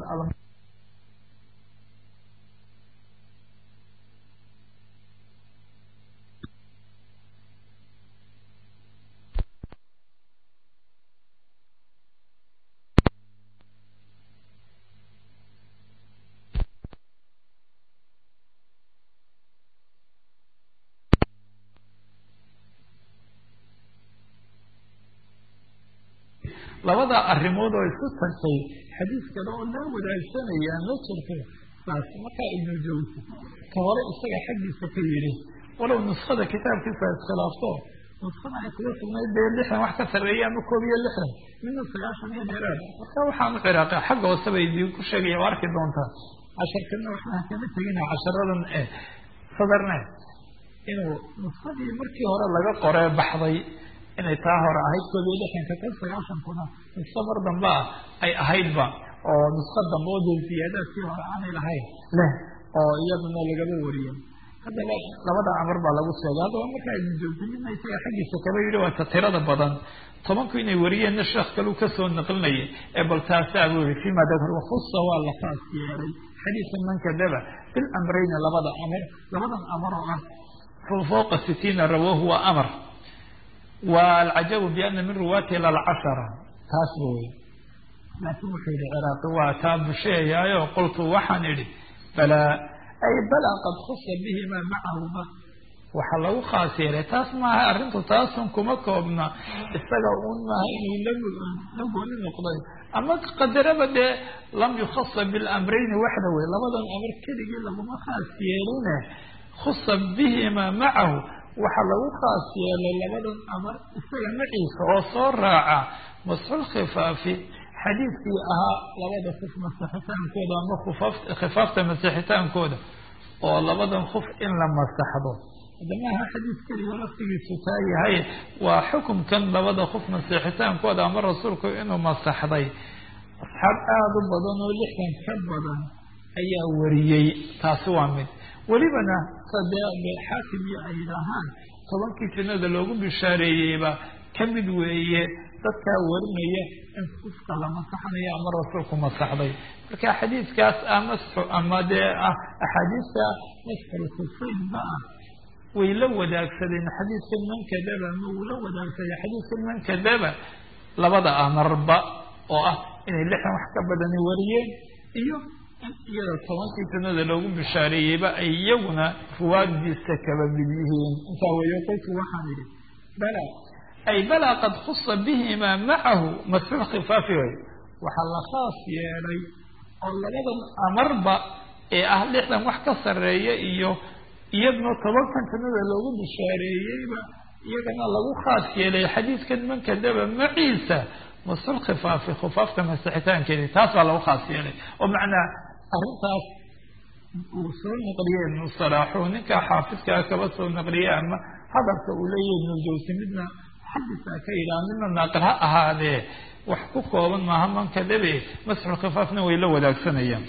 labada arrimood oo isku tagtay xadiis kale oo loo wadaagsanaya ma jirto saas markaa ibnu jawsi ka hore isaga xaggiisa ka yidhi walow nuskada kitaabkiisa iskhilaafto nuskada ay kuga sugnayd dee lixdan wax ka sarreeya ama koob iyo lixdan midna sagaashan iyo dheeraad marka waxaan u ciraaqay xagga hoose bay idin ku sheegaya waa arki doontaa casharkana waxaan kama tegina casharadan e sadarne inuu nuskadii markii hore laga qoree baxday inay taa hore ahayd koob iyo lixdanka kan sagaashankuna nusko mar dambe ah ay ahaydba oo nusko dambe oo dee ziyaadaadkii hore aanay lahayn leh oo iyaduna lagaba wariyo haddaba labada amar baa lagu sheegay haddaba markaa ibnu jawsinina isaga xaggiisa kaba yidhi waa ta tirada badan tobanku inay wariyeenna sheekh kaleu kasoo naqlinayay ee bal taasaa buu yihi fima dakar wakusa waa la khaas yeelay xadiisa man kadaba bilamrayni labada amar labadan amar oo ah fawqa sitiina rawaahu waa amar walcajabu biana min ruwaati lalcashara taas wey laakin wuxuu yihi ciraaqi waa taa busheeyaayo qultu waxaan idhi balaa ay balaa qad khusa bihima macahuma waxaa lagu khaas yeelay taas maaha arrintu taasun kuma koobna isaga un maaha inuu la gooni noqday ama qadaraba dee lam yukhasa bilamrayni waxda wey labadan amar keligii laguma khaas yeeline khusa bihima macahu waxaa lagu khaas yeelay labadan amar isaga maciisa oo soo raaca masxul khifaafi xadiidkii ahaa labada kuf masixitaankooda ama khifaafta masixitaankooda oo labadan kuf in la masaxdo hadamaha xadiis keliga laftigiisu taa yahay waa xukumkan labada kuf masixitaankooda ama rasuulku inuu masaxday asxaab aada u badan oo lixdan ka badan ayaa wariyey taasi waa mid welibana sadee xaakim iyo ay yidhaahaan tobankii jannada loogu bishaareeyeyba ka mid weeye dadkaa warinaya in kufka la masaxnayo ama rasuulku masaxday marka xadiidkaas ah masxu ama dee ah axaadiista masxul kufaynba ah way la wadaagsadeen xadiidkan man kadaba ma uu la wadaagsaday xadiidkan man kadaba labada amarba oo ah inay lixdan wax ka badani wariyeen iyo in iyada tobankii jannada loogu bishaareeyeyba ay iyaguna ruwaadiisa kaba mid yihiin intaa weeyo qolku waxaan idhi bala ay balaa qad khusa bihima macahu masxul khifaafi way waxaa la khaas yeelay oo labadan amarba ee ah lixdan wax ka sarreeya iyo iyaduna tobankan jannada loogu bishaareeyeyba iyagana lagu khaas yeelay xadiidkan man kadaba maciisa masxul khifaafi khifaafta masixitaankeedi taas baa lagu khaas yeelay oo macnaa arrintaas uu soo naqliyey ibnu salaaxu ninka xaafidkaa kaba soo naqliyey ama hadalka uu leeyahy ibnu jawsi midna xadisaa ka yidhaha midna naaqil ha ahaadee wax ku kooban maaha man kadabe masxul khifaafna way la wadaagsanayaan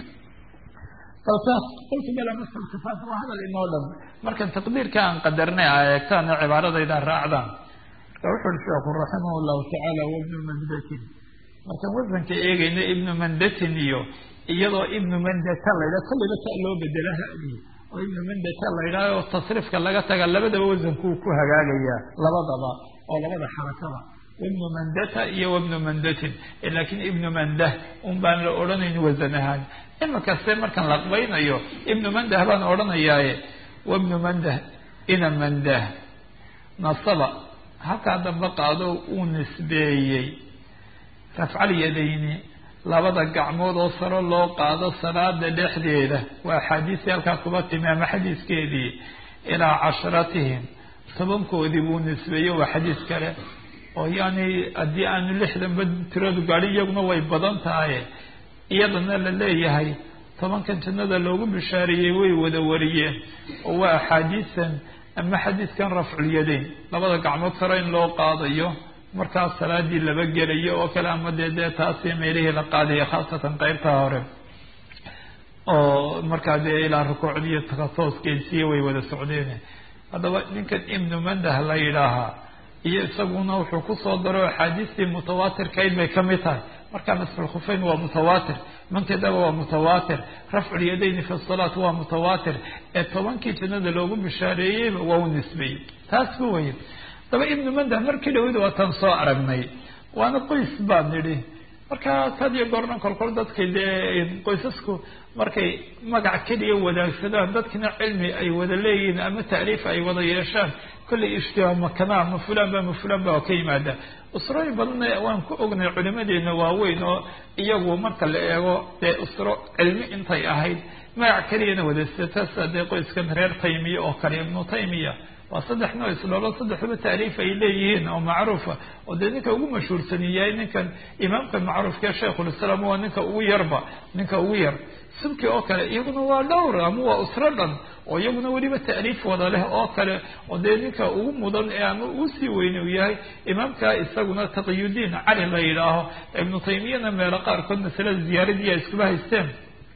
balkaas qultu bala masxul khifaaf waa hadal inoo dhan markan taqdiirka aan qadarnay a eegtaan oo cibaaradayda raacdaan wuxu uri sheekhu raximah llahu tacaala wabnu mandatin markaan wasanka eegayna ibnu mandatin iyo iyadoo ibnu mandata la ydhaha kollayba ta loo bedela hadi oo ibnu mandata la ydhaha oo tasriifka laga taga labadaba wasankuu ku hagaagayaa labadaba oo labada xarakada wabnu mandata iyo wabnu mandatin laakiin ibnu mandah un baan la odhanayn wasan ahaan imakaste markaan laqbaynayo ibnu mandah baan odhanayaaye wabnu mandah ina mandah nasaba halkaa dambe qaado uu nisbeeyey rafcal yadayni labada gacmood oo saro loo qaado salaada dhexdeeda waa axaadiistii halkaa kuba timi ama xadiiskeedii ilaa casharatihim tobankoodii buu nisbeeyey waa xadiis kale oo yani haddii aanu lixdanba tiradu gaadhin iyaguna way badan tahay iyadana la leeyahay tobankan jannada loogu bishaareeyey way wada wariyeen oo waa axaadiisan ama xadiiskan rafculyadayn labada gacmood saro in loo qaadayo markaas salaadii laba gelayo oo kale ama dee dee taasi meelihii la qaadaya khaasatan qeybtaa hore oo markaa dee ilaa rukuucdiiyo takatooskeedsiiya way wada socdeen haddaba ninkan ibnu mandah la yidhaahaa iyo isaguna wuxuu kusoo daro axaadiistii mutawaatirkayd bay kamid tahay markaa masfulkhufeyn waa mutawaatir mankadaba waa mutawaatir rafculyadayni fi salaat waa mutawaatir ee tobankii jannada loogu bishaareeyeyba waa u nisbeeyey taas ku weye daba ibnu mandah markii dhaweyda waataan soo aragnay waana qoys baan nidhi markaa had iyo goorna kolkol dadkay dee qoysasku markay magac keliya wadaagsadaan dadkina cilmi ay wada leeyihiin ama tacriif ay wada yeeshaan kollay ishtihaa makanaa ma fulan ba ma fulan ba ka yimaada usrooyin badanna waan ku ognay culimadeena waaweyn oo iyagu marka la eego dee usro cilmi intay ahayd magac keliyana wadaysata dee qoyskan reer taymiya oo kale ibnu taymiya waa saddex noo isdholo saddexdaba taariif ay leeyihiin oo macruufa oo dee ninka ugu mashhuursan yahay ninkan imaamka macruufka shaykhulislaam waa ninka ugu yarba ninka ugu yar subki oo kale iyaguna waa dhowr ama waa usro dhan oo iyaguna weliba taaliif wada leh oo kale oo dee ninka ugu mudan ee ama ugu sii weyne uu yahay imaamka isaguna taqiyudiin cali la yidhaaho ibnu taymiyana meelo qaarkood masalada ziyaaradii ay iskuba haysteen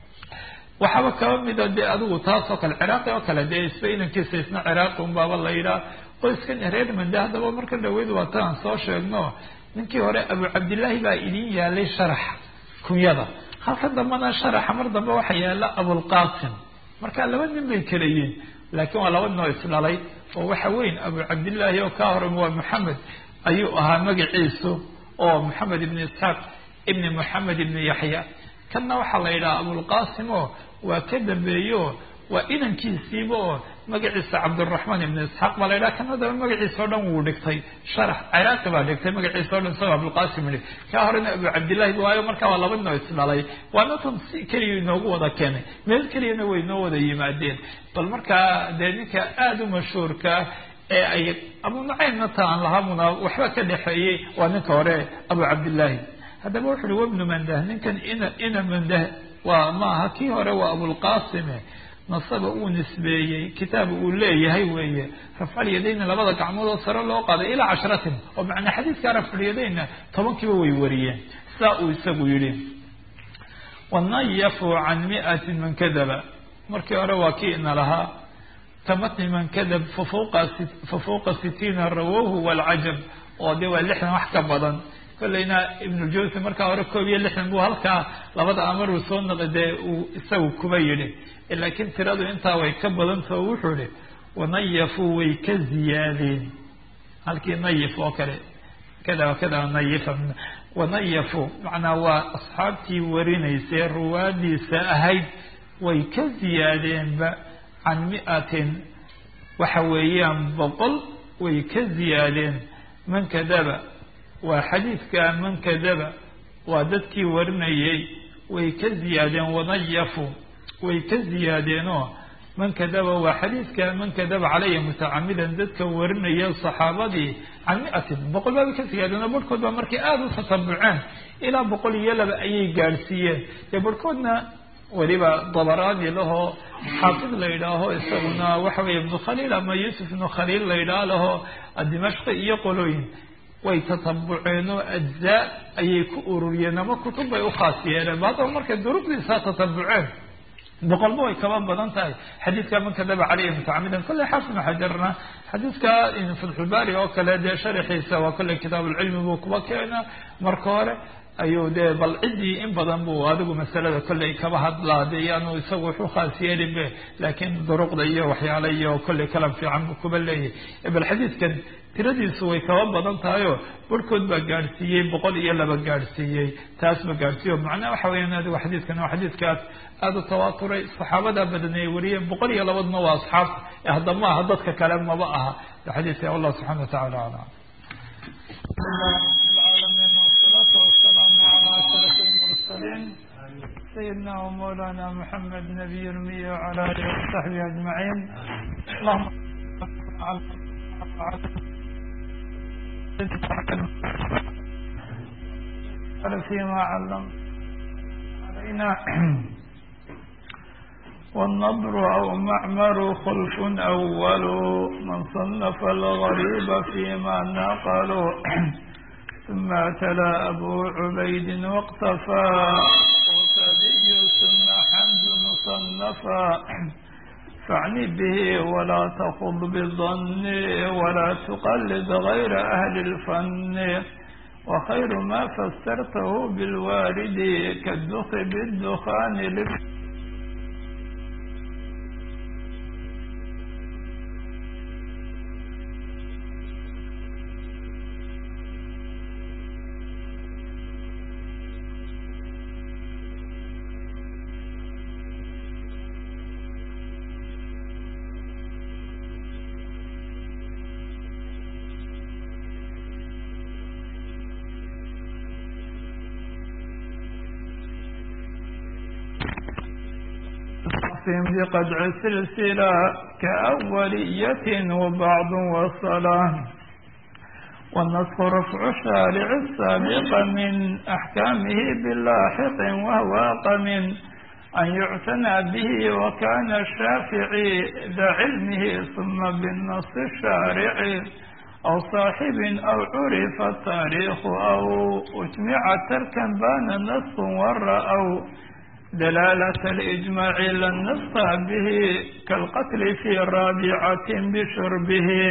waxaaba kaba mida dee adigu taas oo kale ciraaqi oo kale dee isba inankiisa isna ciraaqi unbaaba la yidhaha qoyskan reer mande haddaba marka dhaweyd waa ta aan soo sheegno ninkii hore abu cabdillaahi baa idin yaalay sharax kunyada halka dambena sharaxa mar dambe waxa yaala abulqasim marka laba nin bay kala yihiin laakiin waa laba ninoo isdhalay oo waxa weyn abu cabdillaahi oo kaa hore waa maxamed ayuu ahaa magaciisu oo maxamed ibni isxaaq ibni moxamed ibni yaxya kanna waxaa la yidhaha abulqasim oo waa ka dambeeyo waa inankiisiiba oo magaciisa cabdiraxmaan ibni isxaaq baa la yidhaha kana daba magaciisa o dhan wuu dhigtay sharax ciraaqi baa dhigtay magaciisa o dhan isagoo abulqasim yihi kaa horena abu cabdillahi waayo markaa waa laba ninoo isdhalay waana tan si keliya inoogu wada keenay meel keliyana way noo wada yimaadeen bal markaa dee ninka aada u mashhuurkaa ee ay abu nucaymna ta aan lahamuna waxba ka dhexeeyey waa ninka hore abu cabdillaahi haddaba wuxu uhi wabnu mandah ninkan ina ina mandah waa maaha kii hore waa abulqasime nasaba uu nisbeeyey kitaab uu leeyahay weeye rafcalyadayna labada gacmood oo sare loo qaaday ilaa cashratin oo macnaa xadiidka rafcalyadayna tobankiiba way wariyeen saa uu isagu yihi wanayafu can miatin man kadaba markii hore waa kii ina lahaa kamatni man kadab fafuuqa sitiina rawahu walcajab oo de waa lixdan wax ka badan kollayna ibnujawsi markaa hore koob iyo lixdan buu halkaa labada amar uu soo naqi dee uu isagu kuba yidhi laakiin tiradu intaa way ka badantao wuxuu ihi wanayafuu way ka ziyaadeen halkii nayif oo kale kada kada nayifa wanayafu macnaa waa asxaabtii warinaysay ruwaadiisa ahayd way ka ziyaadeenba can miatin waxa weeyaan boqol way ka ziyaadeen man kadaba waa xadiidka man kadaba waa dadkii warinayay way ka ziyaadeen wanayafu way ka ziyaadeenoo man kadaba waa xadiidka man kadaba calaya mutacamidan dadka warinaya saxaabadii can miatin boqol baabay ka ziyaadeen oo barhkood baa markay aada u tatabuceen ilaa boqol iyo laba ayay gaadhsiiyeen dee barhkoodna weliba dabaraani lahoo xaafid la yidhaaho isaguna waxa weeye ibnu khaliil ama yuusuf ibnu khaliil la yidhaah laho dimashqi iyo qolooyin way tatabuceen oo ajzaa ayay ku ururiyeen ama kutub bay ukhaas yeeleen ba haddaba markay duruqdiisaa tatabuceen
boqolba way kaba badan tahay xadiidka man kadaba caleyhi mutacamidan kolley xaafid xajarna xadiidka fatxulbaari oo kale dee sharaxiisa waa kolley kitaabulcilmi buu kuba keena marka hore ayuu dee bal ciddii in badan buu adigu masalada kolley kaba hadlaa de yaanu isagu wuxu khaas yeelin be laakiin duruqda iyo waxyaale iyo kolley kalam fiican buu kuba leeyahay bal xadiidkan tiradiisu way kaba badan tahayoo barhkood baa gaadhsiiyey boqol iyo laba gaadhsiiyey taas ba gaadhsiiyo macnaha waxa weyaan adigu xadiidkan waa xadiidkaas aada u tawaaturay saxaabadaa badanay wariyeen boqol iyo labadna waa asxaabta hadda ma aha dadka kale maba aha xadiidka allah subxana wa tacala aclam
سيدنا ومولانا محمد نبي المية وعلى آله وصحبه أجمعين اللهم فيما علم علينا والنضر أو معمر خلف أول من صنف الغريب فيما نقلوا ثم تلا أبو عبيد واقتفى ثم حمد مصنفا فاعني به ولا تخض بالظن ولا تقلد غير أهل الفن وخير ما فسرته بالوارد كالدخ بالدخان لف بقدع سلسلة كأولية وبعض وصلاة والنسخ رفع الشارع السابق من أحكامه باللاحق وهو من أن يعتنى به وكان الشافعي ذا علمه ثم بالنص الشارع أو صاحب أو عرف التاريخ أو أجمع تركا بان النص ورأوا دلالة الإجماع لن نصى به كالقتل في رابعة بشربه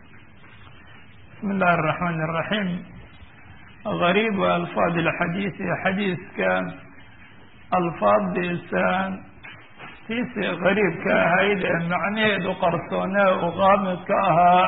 بسم الله الرحمن الرحيم غريب ألفاظ الحديث حديث كان ألفاظ لسان تيس غريب كهيد معنيه قرصونا وغامض كأها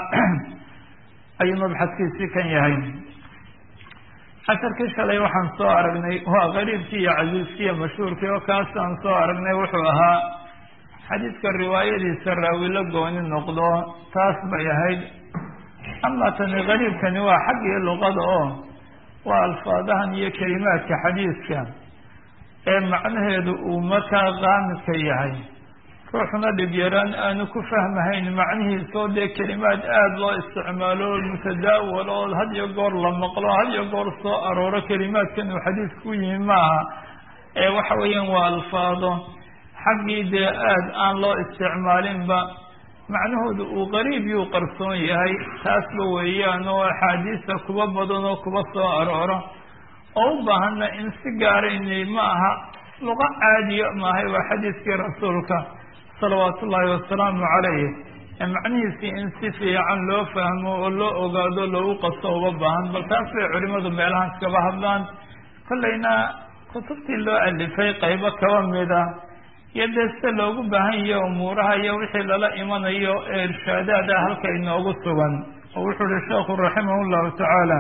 أي مبحث كيسي كان يهين casharkii shalay waxaan soo aragnay waa qariibkii iyo casiiskii iyo mashhuurkii oo kaasaan soo aragnay wuxuu ahaa xadiidka riwaayadiisa raawi la gooni noqdo taas bay ahayd ama tani qariibkani waa xaggii luqada oo waa alfaadahan iyo kelimaadka xadiidka ee macnaheedu uu markaa qaamidka yahay ruuxna dhib yaraan aanu ku fahmahayn macnihiisa oo dee kelimaad aada loo isticmaalo mutadaawal oo had iyo goor la maqlo had iyo goor soo arooro kelimaadkan uu xadiidka ku yimi maaha ee waxa weeyaan waa alfaado xaggii dee aada aan loo isticmaalinba macnahooda uu qariib yuu qarsoon yahay taasba weeyaan oo axaadiista kuba badan oo kuba soo arooro oo u baahana in si gaaraynay ma aha luqa caadiya maahay waa xadiiskii rasuulka salawaatu ullaahi wasalaamu calayh ee macnihiisii in si fiican loo fahmo oo loo ogaado loogu qasto uga baahan bal taas bay culimadu meelahaas kaba hadlaan kollayna kutubtii loo alifay qaybo kaba mida iyo dee sida loogu baahan yahe umuuraha iyo wixii lala imanayo ee irshaadaada halka inoogu sugan oo wuxuu uhi sheekhu raximah llahu tacaala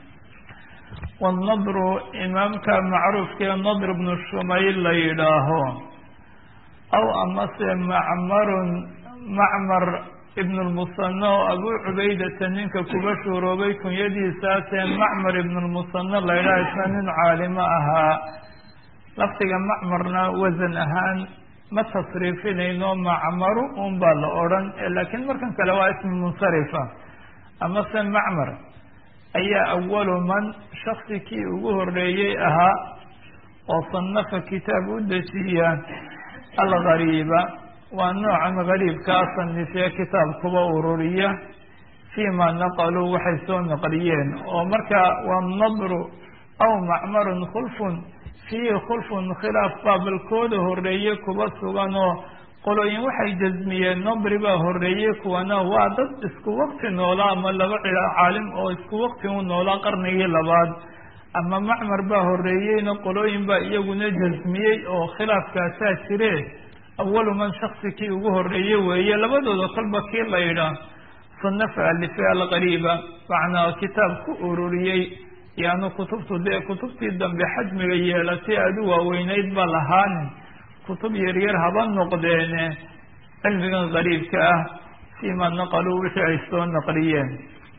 wanadru imaamka macruufkee nadr bnu shumayl la yidhaaho aw amase macmarun macmar ibn lmusana oo abuu cubaydata ninka kuba shuuroobay kunyadiisaasee macmar ibn lmusana la yidhaha isna nin caalimo ahaa lafdiga macmarna wasan ahaan ma tasriifinayno macmaru un baa la odhan laakiin markan kale waa ismi munsarifa amase macmar ayaa awalu man shaksi kii ugu horeeyey ahaa oo sanafa kitaab u dejiya algariiba waa noocan gariibkaa sanifee kitaab kuba ururiya fii ma naqaluu waxay soo naqliyeen oo marka waa nadru aw macmarun khulfun fiihi khulfun khilaaf baabalkooda horreeye kuba sugan oo qolooyin waxay jasmiyeen nobri baa horreeyey kuwana waa dad isku waqti noolaa ama laba cila caalim oo isku waqti u noolaa qarnigii labaad ama macmar baa horreeyeyna qolooyin baa iyaguna jasmiyey oo khilaafkaasaa jire awalu man shaksi kii ugu horreeye weeye labadooda kolba kii la yidhaah sanafa alife alqariiba macnaa kitaab ku ururiyey yaanu kutubtu dee kutubtii dambe xajmiga yeelatay aada u waaweyneyd ba lahaanin kutub yaryar haba noqdeene cilmigan qariibka ah fiima naqaluu wixii ay soo naqliyeen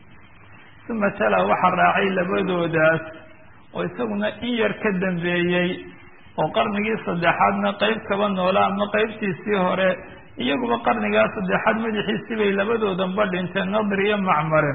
uma tala waxaa raacay labadoodaas oo isaguna in yar ka dambeeyey oo qarnigii saddexaadna qeyb kaba noola ama qeybtiisii hore iyaguba qarnigaa saddexaad madaxiisii bay labadoodanba dhinteen nadri iyo macmaren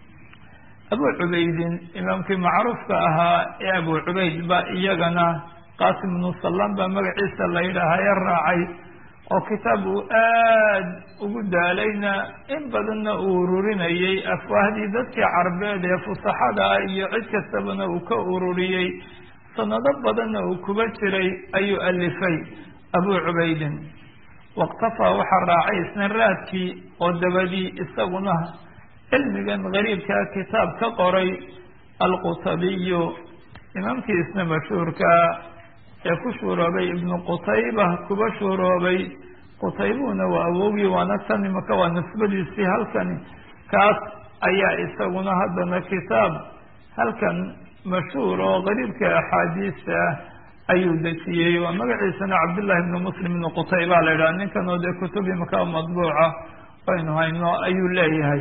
abu cubaydin imaamkii macruufka ahaa ee abu cubayd ba iyagana qaasim ibnu sallam baa magaciisa la yidhaahaye raacay oo kitaab uu aad ugu daalayna in badanna uu ururinayey afwaahdii dadkii carbeed ee fusaxada ah iyo cid kastabana uu ka ururiyey sanado badanna uu kuba jiray ayuu alifay abu cubaydin waqtafaa waxaa raacay isna raadkii oo dabadii isaguna cilmigan gariibkaa kitaab ka qoray alqutabiyu imaamkii isna mashhuurkaa ee ku shuuroobay ibnu qutayba kuba shuuroobay qutaybuna waa awogii waana tan imaka waa nisbadiisii halkani kaas ayaa isaguna haddana kitaab halkan mashhuur oo qariibka axaadiista ah ayuu dejiyey waa magaciisana cabdullahi ibnu muslim ibnu qutayba la yidhaha ninkan oo dee kutub imaka madbuuca aynu hayno ayuu leeyahay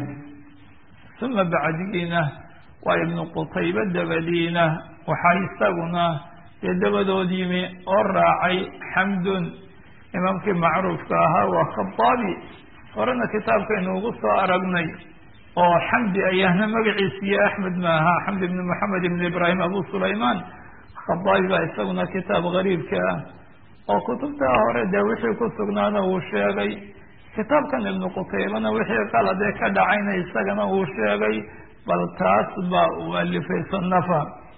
uma bacdigiina waa ibnu qutayba dabadiina waxaa isaguna dee dabadood yimi oo raacay xamdun imaamkii macruufka ahaa waa khabaabi horena kitaabkaynu ugu soo aragnay oo xamdi ayaana magaciisiiyo axmed ma aha xamdi ibni moxamed ibni ibraahim abu sulaymaan khabaabi baa isaguna kitaab gariibka ah oo kutubtaa hore dee wixii ku sugnaana uu sheegay kitaabkan ibnu qutaybana wixii qaladee ka dhacayna isagana uu sheegay bal taas baa uu alifay sanafa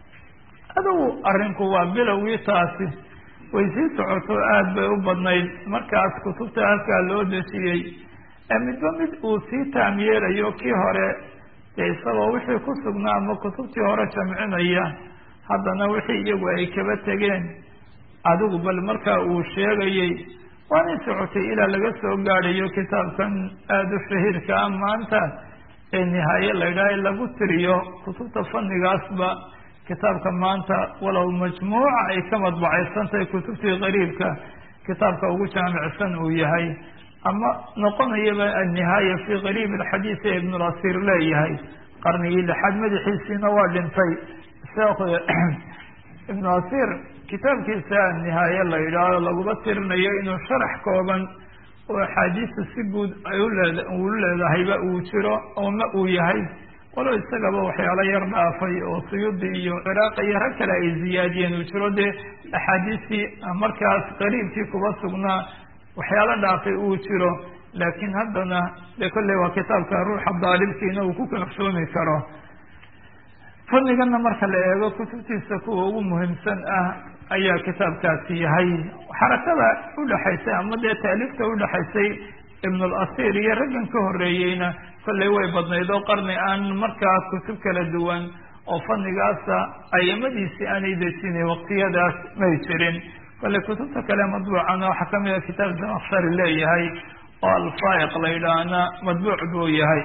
adugu arrinku waa bilowgii taasi way sii socoto aada bay u badnayd markaas kutubta halkaa loo dejiyey ee midba mid uu sii taam yeelayo kii hore dee isagoo wixii ku sugnaa ama kutubtii hore jamcinaya haddana wixii iyagu ay kaba tegeen adigu bal markaa uu sheegayey waanay socotay ilaa laga soo gaadhayo kitaabkan aada u shahiirka ah maanta ee nihaaye la yidhaha lagu tiriyo kutubta fannigaasba kitaabka maanta walow majmuuca ay ka madbacaysan tahay kutubtii qariibka kitaabka ugu jaamicsan uu yahay ama noqonayaba annihaaya fii qariib alxadiid ee ibnulasiir leeyahay qarnigii lixaad madaxiisiina waa dhintay sheekh ibnu asiir kitaabkiisa nihaaye la yidhaaho laguma tirinayo inuu sharax kooban oo axaadiista si guud ay uleed uu leedahayba uu jiro ooma uu yahay walow isagaba waxyaalo yar dhaafay oo suyuudi iyo ciraaq iyo rag kale ay ziyaadiyeen uu jiro dee axaadiistii markaas qariibkii kuba sugnaa waxyaalo dhaafay uu jiro laakiin haddana dee kolley waa kitaabka ruuxa daalibkiina uu ku kalsoomi karo fanigana marka la eego kutubtiisa kuwa ugu muhiimsan ah ayaa kitaabkaasi yahay xarakada udhaxaysay ama dee taaliifta udhaxaysay ibnulasiir iyo raggan ka horeeyeyna kolley way badnayd oo qarni aan markaa kutub kala duwan oo fanigaasa ayamadiisii aanay dejinay waqtiyadaas may jirin kolley kutubta kale madbuucana waxaa kamid a kitaab zamakshari leeyahay oo alfaa'iq la yidhaahna madbuuc buu yahay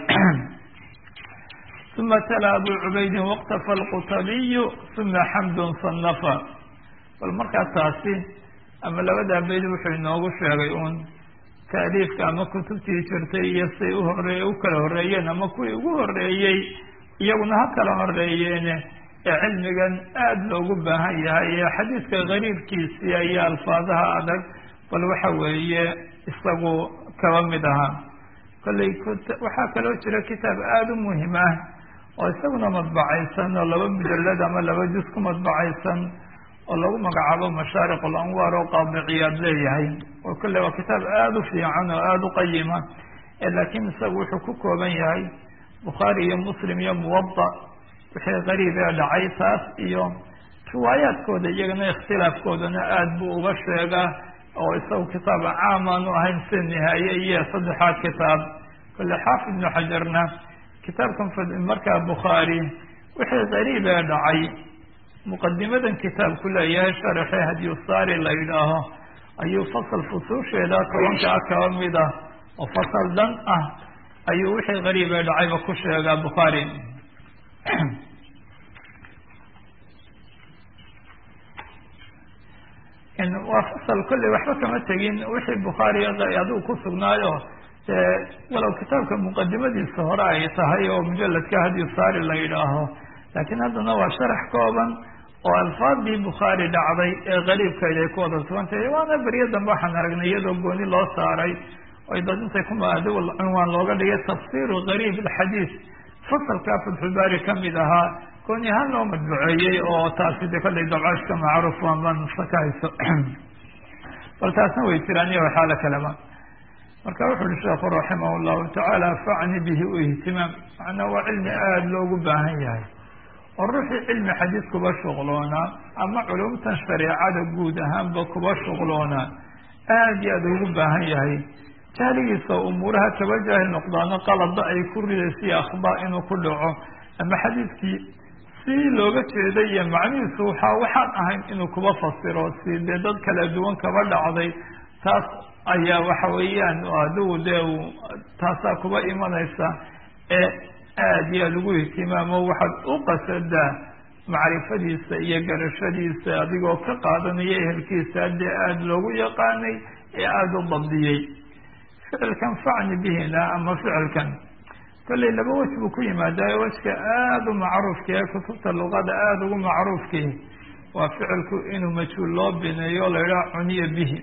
uma tala abu cubaydin waqtafa alqutabiyu uma xamdun sanafa bal markaa taasi ama labadaa bayd wuxuu inoogu sheegay uun taaliifka ama kutubtii jirtay iyo say uhorey u kala horeeyeen ama kuwii ugu horeeyey iyaguna ha kala horeeyeene ee cilmigan aada loogu baahan yahay ee xadiidka gariibkiisii iyo alfaadaha adag bal waxa weeye isagu kaba mid ahaa kolley waxaa kaloo jira kitaab aada u muhim ah oo isaguna madbacaysan oo laba mujalad ama laba juz ku madbacaysan oo lagu magacaabo mashaariq alanwaar oo qaadiciyaad leeyahay oo kolle waa kitaab aada u fiican oo aada u qayima laakiin isagu wuxuu ku kooban yahay bukhaari iyo muslim iyo muwada wixii qariib ee dhacay taas iyo riwaayaadkooda iyagana ikhtilaafkoodana aada buu uga sheegaa oo isagu kitaab caam aanu ahayn sida nihaaye iyo saddexaad kitaab kole xaafid ibnu xajarna kitaabkan markaa bukhaari wixii qariib ee dhacay muqadimadan kitaabku leeyahay sharaxee hadiyusaari la yidhaaho ayuu fasal fusuusheeda tobankaa kaba mid ah oo fasal dhan ah ayuu wixii qariib ee dhacayba ku sheegaa bukhaari waa fasal kolley waxba kama tegin wixii bukhaari adigu ku sugnaayo walow kitaabka muqadimadiisa hore ay tahay oo mujaladka hadiyusaari la yidhaaho laakiin haddana waa sharax kooban oo alfaadii bukhaari dhacday ee qariibkayd ay ku wada sugantahay waana beryo dambe waxaan aragnay iyadoo gooni loo saaray oy dad intay kumaado cunwaan looga dhigay tafsiru qariib alxadiis fasalkaa fatxulbaari kamid ahaa gooni ahaan loo madbuceeyey oo taasi de kollay dabcashka macruuf waanbaan sakahayso bal taasna way jiraan iyo waxaala kaleba marka wuxu uhi sheekhu raximah llahu tacaala facni bihi u ihtimaam macnaa waa cilmi aada loogu baahan yahay oo ruuxii cilmi xadiis kuba shuqloonaa ama culumtan shareecada guud ahaanba kuba shuqloonaa aada iyo aada ugu baahan yahay jahligiisa umuuraha kaba jaahil noqdaano qalada ay ku ridaysiyo akhdaa inuu ku dhaco ama xadiiskii si looga jeeday iyo macnihiisu waxaa waxaan ahayn inuu kuba fasiro si dee dad kala duwan kaba dhacday taas ayaa waxa weeyaan adigu dee taasaa kuba imanaysa ee aada iyo aada ugu ihtimaamo waxaad u qasadaa macrifadiisa iyo garashadiisa adigoo ka qaadanaya ehelkiisa dee aada loogu yaqaanay ee aada u dabdiyey ficilkan facni bihina ama ficilkan kollay laba wej buu ku yimaadaa wejka aada u macruufka ee kutubta luqada aada ugu macruufkii waa ficilku inuu majhuul loo bineeyo la yidhaha cuniya bihi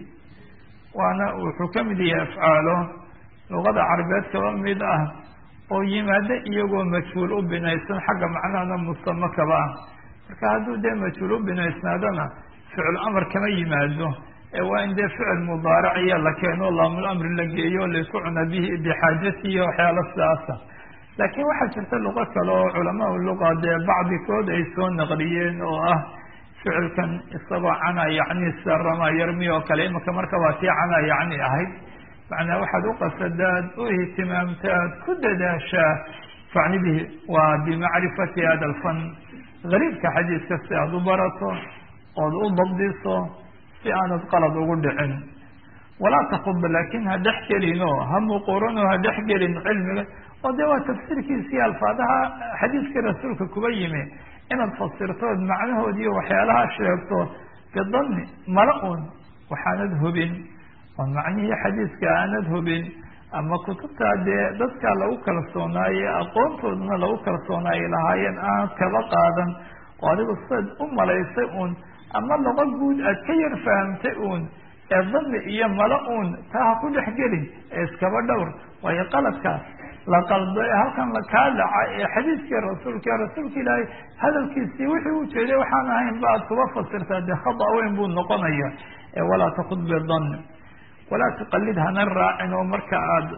waana wuxuu ka mid yahay afcaalo luqada carabeed kaba mid ah oo yimaado iyagoo majhuul u binaysan xagga macnahana mustamo kaba ah marka hadduu dee majhuul u binaysnaadana ficil amar kama yimaado ee waa in dee ficil mudaaraciya la keeno laamul amri la geeyo laysku cuna bihi bixaajati iyo waxyaalo sidaasa laakiin waxaa jirta luqo kale oo culamaa luqa dee bacdikood ay soo naqliyeen oo ah ficilkan isagoo cana yacni sida rama yarmi oo kale imaka marka waa tii cana yacni ahayd macnaa waxaad u qasadaad u ihtimaamtaad ku dadaashaa facni bihi waa bimacrifati hada alfan gariibka xadiiska si aada u barato ood u dabdiso si aanad qalad ugu dhicin walaa takud laakin ha dhex gelin oo ha muquuran oo ha dhex gelin cilmiga oo dee waa tafsiirkiisii alfaadaha xadiiskii rasuulka kuba yimi inaad fasirtood macnahoodiiyo waxyaalaha sheegto bidanni mala un waxaanad hubin oo macnihii xadiiska aanad hubin ama kutubtaa dee dadka lagu kalsoonaaye aqoontoodana lagu kalsoonaaye lahaayeen aanad kaba qaadan oo adigu sidaad u malaysay uun ama luqo guud aad ka yar fahamtay uun ee dani iyo mala uun taa ha ku dhex gelin ee iskaba dhowr waayo qaladkaas la qaldo ee halkan kaa dhaca ee xadiiskii rasuulka rasuulka ilaahay hadalkiisii wixii u jeeday waxaan ahayn ba aad kuba fasirtaa dee khada weyn buu noqonaya ee walaa takud bidanni walaa tuqalid hana raacin oo marka aad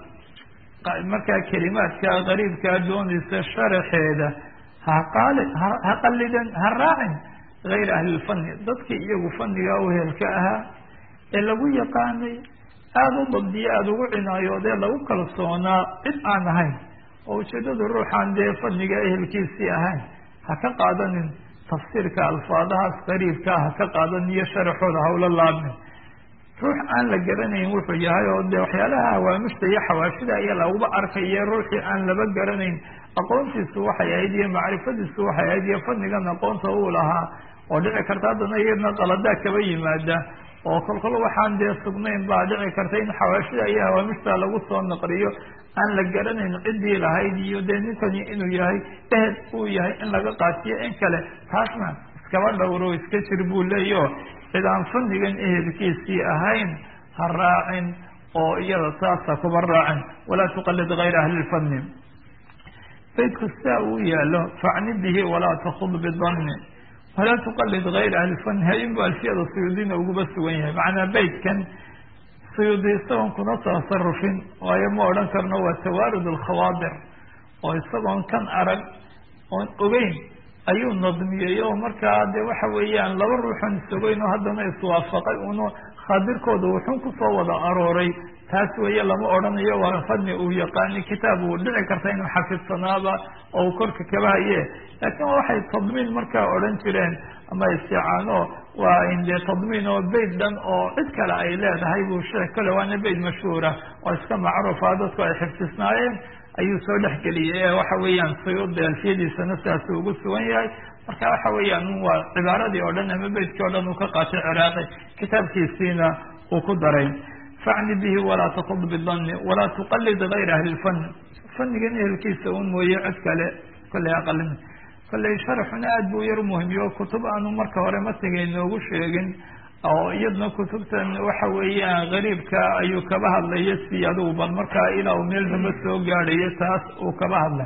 markaa kelimaadka qariibkaa doonaysa sharaxeeda haqaali ha qalidan ha raacin gayra ahli lfani dadkii iyagu faniga uhelka ahaa ee lagu yaqaanay aada u dabdiya aada ugu cinaayoodee lagu kalsoonaa cid aan ahayn oo ujeedada ruuxaan dee faniga ehelkiisii ahayn ha ka qaadanin tafsiirka alfaadahaas qariibkaa ha ka qaadanin iyo sharaxooda hawla laabnin ruux aan la garanayn wuxuu yahay oo dee waxyaalaha hawaamishta iyo xawaashida ayaa laguba arkaya ruuxii aan laba garanayn aqoontiisu waxay ahayd iyo macrifadiisu waxay ahayd iyo fadnigan aqoonta uu lahaa oo dhici karta haddana iyadna qaladaa kaba yimaada oo kolkol waxaan dee sugnayn baa dhici karta in xawaashida iyo hawaamishta lagu soo naqliyo aan la garanayn ciddii lahayd iyo dee ninkani inuu yahay ehel uu yahay in laga qaatiyo in kale taasna iskaba dhowro iska jir buu leeyaho cid aan fanigan ehelkiisii ahayn ha raacin oo iyada taasa kuba raacin walaa tuqalid gayra ahli lfani baydku sidaa uu yaalo facni bihi walaa takud bidanni walaa tuqalid gayra ahli lfani hainbu alfiyada suyuudina uguba sugan yahay macnaa baydkan suyuudi isagoon kuna tasarufin waayo ma odhan karno waa tawaarud alkhawaadir oo isagoon kan arag oon ogeyn ayuu nadmiyey oo markaa de waxa weeyaan laba ruuxan isogeyn oo haddana iswaafaqay uno khaadirkooda wuxun kusoo wada arooray taas weeye lama odhanayo waa fadni uu yaqaani kitaab uu dhici karta inuu xafidsanaaba oo uu korka kaba haye laakiin waxay tadmiin markaa odhan jireen ama isticaano waa inde tadmiin oo beyt dhan oo cid kale ay leedahay buu sheekh kale waana beyt mashhuura oo iska macruufa dadku ay xifdisnaayeen ayuu soo dhexgeliyay ee waxa weeyaan sayuudi alfiyadiisana sidaas ugu sugan yahay marka waxa weeyaan waa cibaaradii oo dhan ama beytkii o dhan uu ka qaatay ciraaqi kitaabkiisiina uu ku daray facni bihi walaa takud bidanni walaa tuqalid gayra ahli lfani fanigan ehelkiisa un mooye cid kale kolley aqalin kolley sharxuna aada buu yar muhimiyo kutub aanu marka hore matiga inoogu sheegin oo iyadna kutubtan waxa weeyaan gariibka ayuu kaba hadlaya si adugu bal markaa ilaa uu meel damba soo gaadhayo taas uu kaba hadlay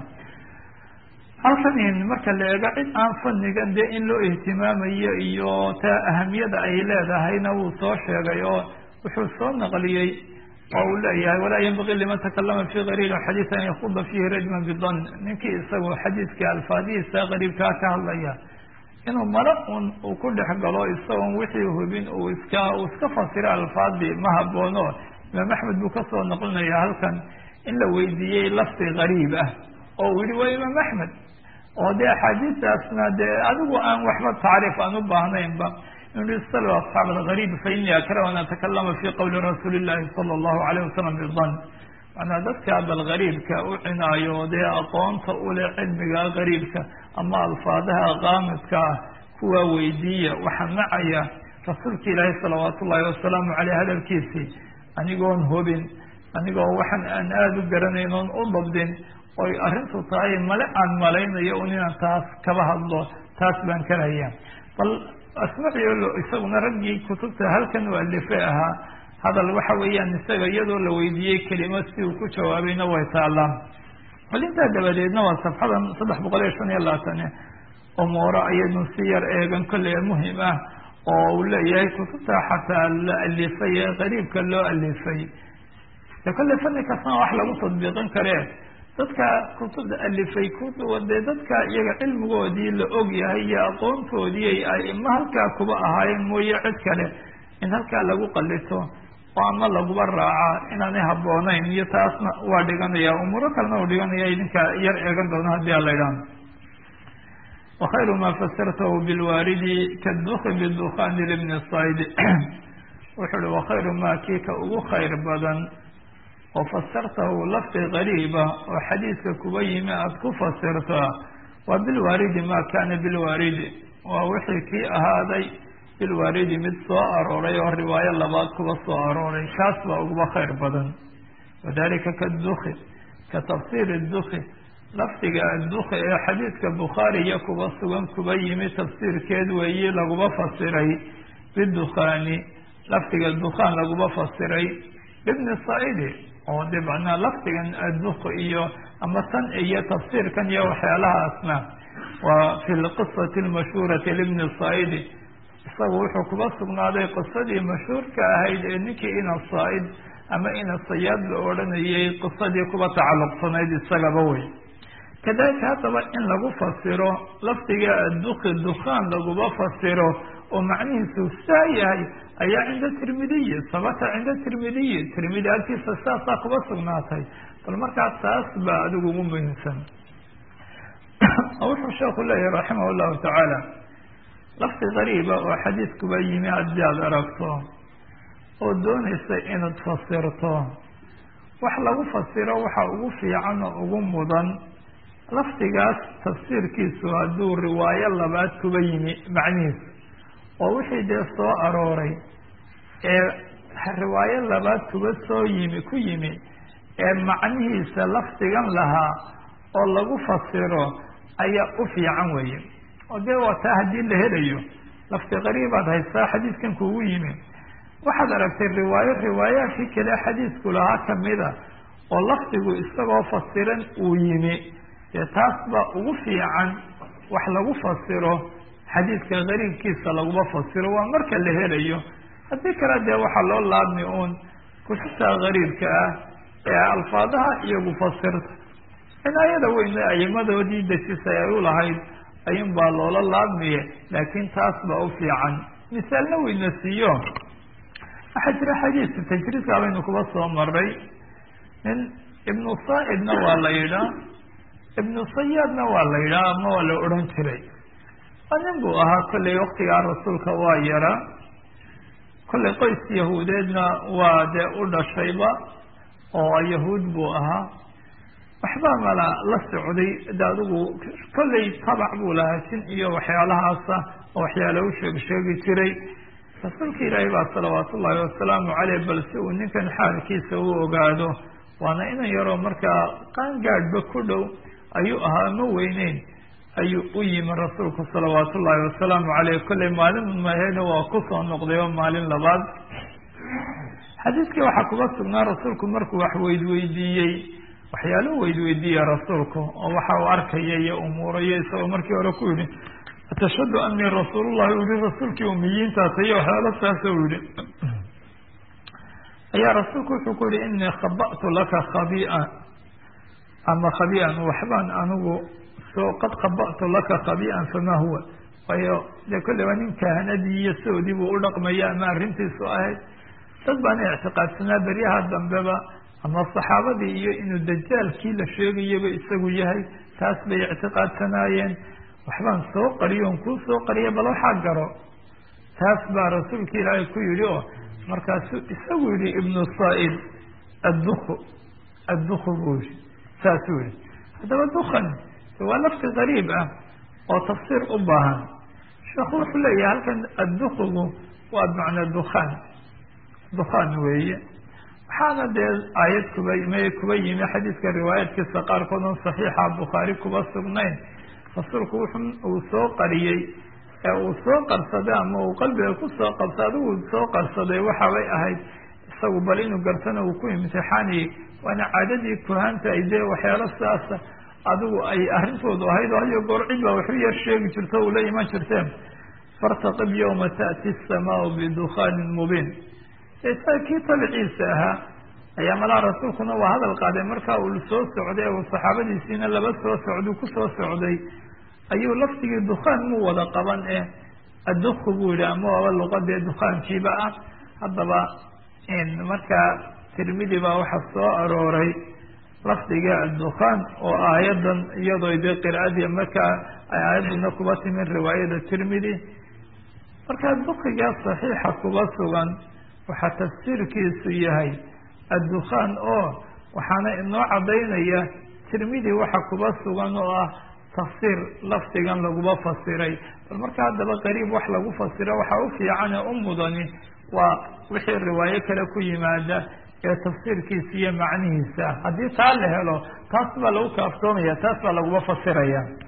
halkan marka la eego cid aan fanigan dee in loo ihtimaamayo iyo taa ahamiyada ay leedahayna wuu soo sheegay oo wuxuu soo naqliyey oo uu leeyahay walaa yanbagii liman takalama fi gariibi xadiid an yakuda fiihi rajman bidan ninkii isagu xadiidka alfaadihiisa gariibkaa ka hadlaya inuu mala un uu ku dhex galo isagoon wixii hubin uu iska uu iska fasiro alfaadii ma haboono imaam axmed buu kasoo naqlinaya halkan in la weydiiyey lafdi gariib ah oo uu yihi waa imaam axmed oo dee axaadiistaasna dee adigu aan waxba tacriif aan u baahnaynba inu sal asxaab algariib fa ini akrahu an atakalama fi qowli rasuuli llahi sala allahu alayh wasalam bidan macnaa dadka bal gariibka u cinaayo dee aqoonta ule cilmiga gariibka ama alfaadaha qaamidka ah kuwaa weydiiya waxaa nacaya rasuulka ilaahi salawaatu ullahi wasalaamu caleyh hadalkiisii anigoon hubin anigoo waxaan aan aada u garanayn oon u dabdin oy arrintu tahay male aan malaynayo un inaan taas kaba hadlo taas baan karaya bal asmaciolo isaguna raggii kutubta halkan u alife ahaa hadal waxa weeyaan isaga iyadoo la weydiiyey kelima si uu ku jawaabayna way taallaan bal intaa dabadeedna waa safxadan saddex boqol iyo shan iyo labaatan umuuro ayaynu si yar eegan kolley muhim ah oo uu leeyahay kutubta xataa la alifay ee qariibka loo alifay de kolley fani kastana wax lagu tadbiiqin karee dadka kutubta alifay kuwa dee dadka iyaga cilmigoodii la og yahay iyo aqoontoodii ay ma halkaa kuba ahaayeen mooye cid kale in halkaa lagu qalito oo ama laguba raacaa inaanay habboonayn iyo taasna waa dhiganaya umuuro kalena uu dhiganaya idinka yar eegan doono haddii ala idhaah wakhayru ma fasirtahu bilwaaridi kaduki bidukani libni sayd wuxuu uhi wakhayru ma kii ka ugu khayr badan oo fasartahu lafdi gariiba oo xadiidka kuba yimi aada ku fasirtaa waa bilwaaridi ma kana bilwaaridi waa wixii kii ahaaday bilwaaridi mid soo arooray oo riwaayo labaad kuba soo arooray kaas baa uguba khayr badan wadalika kaduki ka tafsiiri duki lafdiga adduki ee xadiidka bukhaariya kuba sugan kuba yimi tafsiirkeed weeyi laguba fasiray bidukhaani lafdiga dukhaan laguba fasiray ibni saidi oo de macnaa lafdigan adduq iyo ama tan iyo tafsiirkan iyo waxyaalahaasna waa fi lqisati lmashhuurati libni saidi isagu wuxuu kuba sugnaaday qisadii mashhuurka ahayd ee ninkii ina saa-id ama ina sayaad la odhanayay qisadii kuba tacalluqsanayd isagaba wey kadalika haddaba in lagu fasiro lafdiga adduki dukhaan laguba fasiro oo macnihiisu saa yahay ayaa cinda tirmidiyi sabata cinda tirmidiyi tirmidi agtiisa saasaa kuba sugnaatay bal markaa taas baa adigu ugu muhiimsan wuxuu sheeku leeyahay raximah llahu tacaala lafdi qariiba oo xadiidkuba yimi haddii aada aragto oo doonaysa inaad fasirto wax lagu fasiro waxa ugu fiican oo ugu mudan lafdigaas tafsiirkiisu hadduu riwaayo labaad kuba yimi macnihiisu oo wixii dee soo arooray ee riwaayo labaad kuba soo yimi ku yimi ee macnihiisa lafdigan lahaa oo lagu fasiro ayaa u fiican weeye oo dee waa taa haddii la helayo lafdi qariibaad haystaa xadiidkan kugu yimi waxaad aragtay riwaayo riwaayaadkii kale xadiidku lahaa kamida oo lafdigu isagoo fasiran uu yimi dee taas baa ugu fiican wax lagu fasiro xadiidka qariibkiisa laguma fasiro waa marka la helayo haddii kale dee waxaa loo laabmi uun kutubta qariibka ah ee alfaadaha iyagu fasirta cinaayada weyne ayimadoodii dejisay ay u lahayd ayuun baa loola laabmiye laakiin taas baa u fiican misaalna weyna siiyo waxaa jira xadiidka tajriidka baynu kuba soo maray nin ibnu saa'idna waa la yidhaa ibnu sayaadna waa la yidhaha ama waa la odhan jiray waa nin buu ahaa kollay waktigaa rasuulka waa yaraa kollay qoys yahuudeedna waa dee u dhashayba oo yahuud buu ahaa waxbaa mala la socday de adigu kollay tabac buu lahaa jin iyo waxyaalahaasa oo waxyaala u sheeg sheegi jiray rasuulka ilaahay baa salawaatu ullaahi wasalaamu caleyh bal si uu ninkan xaalkiisa u ogaado waana inan yaroo markaa qaangaadhba ku dhow ayuu ahaa ma weyneyn ayuu u yimi rasuulku salawaatu ullaahi wasalaamu caleyh kollay maalin mahena waa kusoo noqday oo maalin labaad xadiidkii waxaa kuga sugnaa rasuulku markuu wax weydweydiiyey waxyaalu weydweydiiya rasuulku oo waxa uu arkaya iyo umuurayo isagoo markii hore ku yihi atashhadu anii rasuulullahi u yihi rasuulkii umiyiintaas iyo waxyaalo saas u yihi ayaa rasuulku wuxuu ku yihi inii khaba'tu laka khabi'a ama khabi'an waxbaan anigu soo qad khaba'tu laka khabi'an famaa huwa waayo dee kolley waa nin kahanadii iyo soodii buu u dhaqmaya ama arrintiisu ahayd dad baana ictiqaadsanaa beryaha dambeba ama saxaabadii iyo inuu dajaalkii la sheegayaba isagu yahay taas bay ictiqaadsanaayeen waxbaan soo qariyoon kuu soo qariya bal waxaa garo taas baa rasuulka ilaahay ku yidhi oo markaasuu isagu yihi ibnu saa'id adduku adduku buu yihi saasuu yihi haddaba dukan waa lafti qariib ah oo tafsiir u baahan sheekhu wuxuu leeyahay halkan addukugu waa bimacnaa dukaan dukaan weeye waxaana dee aayad kuba may kuba yimi xadiidka riwaayaadkiisa qaarkood on saxiixa bukhaari kuba sugnayn rasuulku wuxu uu soo qariyey ee uu soo qarsaday ama uu qalbiga kusoo qabsa adigu soo qarsaday waxabay ahayd isagu bal inuu gartana uu ku imtixaaniyey waana caadadii kuhaanta ay dee waxyaalo sidaasa adigu ay arrintoodu ahayd oo hayo goor cid baa waxu yar sheegi jirto ula iman jirteen fartaqib yawma ta'ti asamaau bidukaanin mubiin isaga kii tabiciisa ahaa ayaa malaha rasuulkuna waa hadal qaaday markaa uu soo socday uu saxaabadiisiina laba soo socdu kusoo socday ayuu laftigii dukaan mu wada qaban ee adduku buu yihi ama waaba luqadee dukaankiiba ah haddaba markaa tirmidi baa waxaa soo arooray lafdiga addukaan oo aayadan iyadoo dee qiraadii markaa ay aayaduna kuba timin riwaayada tirmidi markaa dukigaa saxiixa kuba sugan waxaa tafsiirkiisu yahay addukaan oo waxaana inoo caddaynaya tirmidi waxa kuba sugan oo ah tafsiir lafdigan laguba fasiray bal marka haddaba qariib wax lagu fasiro waxaa u fiican ee u mudani waa wixii riwaayo kale ku yimaada ee tafsiirkiisa iyo macnihiisa haddii taa la helo taas baa lagu kaaftoomaya taas baa laguba fasiraya